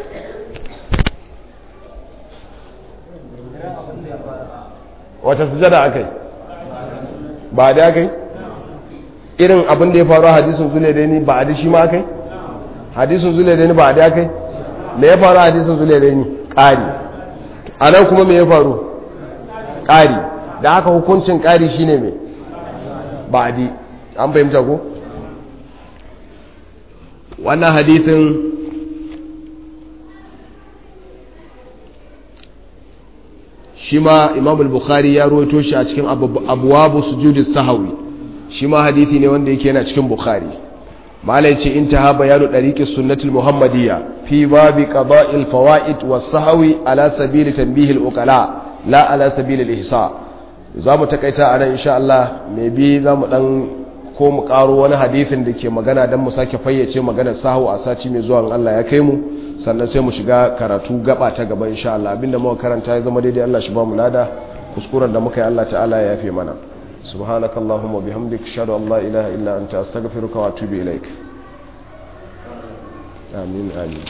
wata sujada akai ba da akai irin abin da ya faru a hadisun zule da ni ba a da shi ma akai hadisun zule da ni ba a da akai me ya faru a hadisun zule da ni ƙari a nan kuma me ya faru ƙari da haka hukuncin ƙari shine me ba a di an fahimta ko wannan hadisin shi ma imam al-bukhari ya ruwaito shi a cikin abuwabu sujudis sahawi shi ma hadithi ne wanda yake yana cikin bukhari malai ce intaha bayanu dariqis sunnatul muhammadiyya fi babi qada'il fawaid was sahawi ala sabili tanbihil uqala la ala sabili al-ihsa zamu takaita anan insha Allah me bi zamu dan ko mu karo wani hadithin da ke magana dan mu sake fayyace maganar sahu a sati mai zuwa Allah ya kai mu sannan sai mu shiga karatu gaba ta gaba insha Allah abinda muka karanta ya zama daidai Allah shi ba mu lada kuskuren da muka yi Allah ta'ala ya yafe mana subhanakallahumma bihamdika ashhadu an la ilaha illa anta astaghfiruka wa atubu ilaik amin amin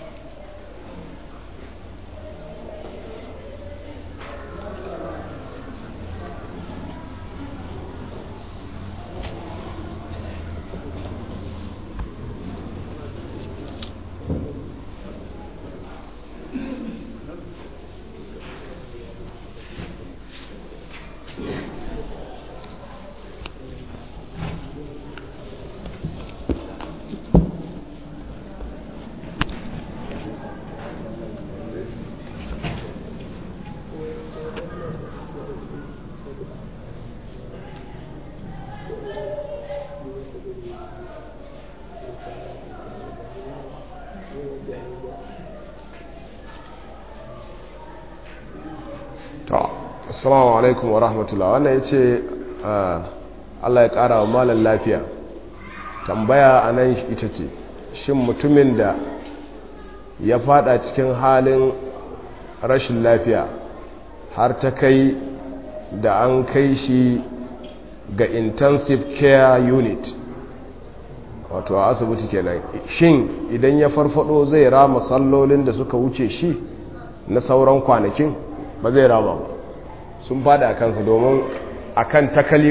assalamu alaikum wa rahmatullah wannan ya ce allah ya kara wa malar lafiya tambaya a nan ita ce shin mutumin da ya fada cikin halin rashin lafiya har ta kai da an kai shi ga intensive care unit wato a asibiti kenan shin idan ya farfado zai rama sallolin da suka wuce shi na sauran kwanakin ba zai rama ba sun fada a kansa domin a kan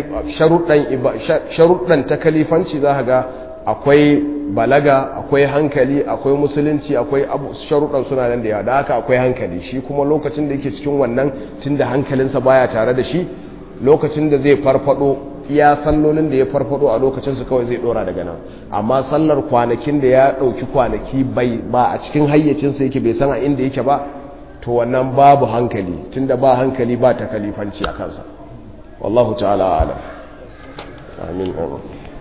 sharuɗan takalifanci za ga akwai balaga akwai hankali akwai musulunci akwai sharuɗan suna nan da yawa da haka akwai hankali shi kuma lokacin da yake cikin wannan tun da hankalinsa baya tare da shi lokacin da zai farfado iya sallolin da ya farfado a lokacinsu kawai zai dora daga nan amma sallar kwanakin da ya ɗauki kwanaki ba a cikin hayyacinsa yake bai san a inda yake ba to wannan babu hankali tunda ba hankali ba ta kalifanci a kansa wallahu ta'ala alam amin amin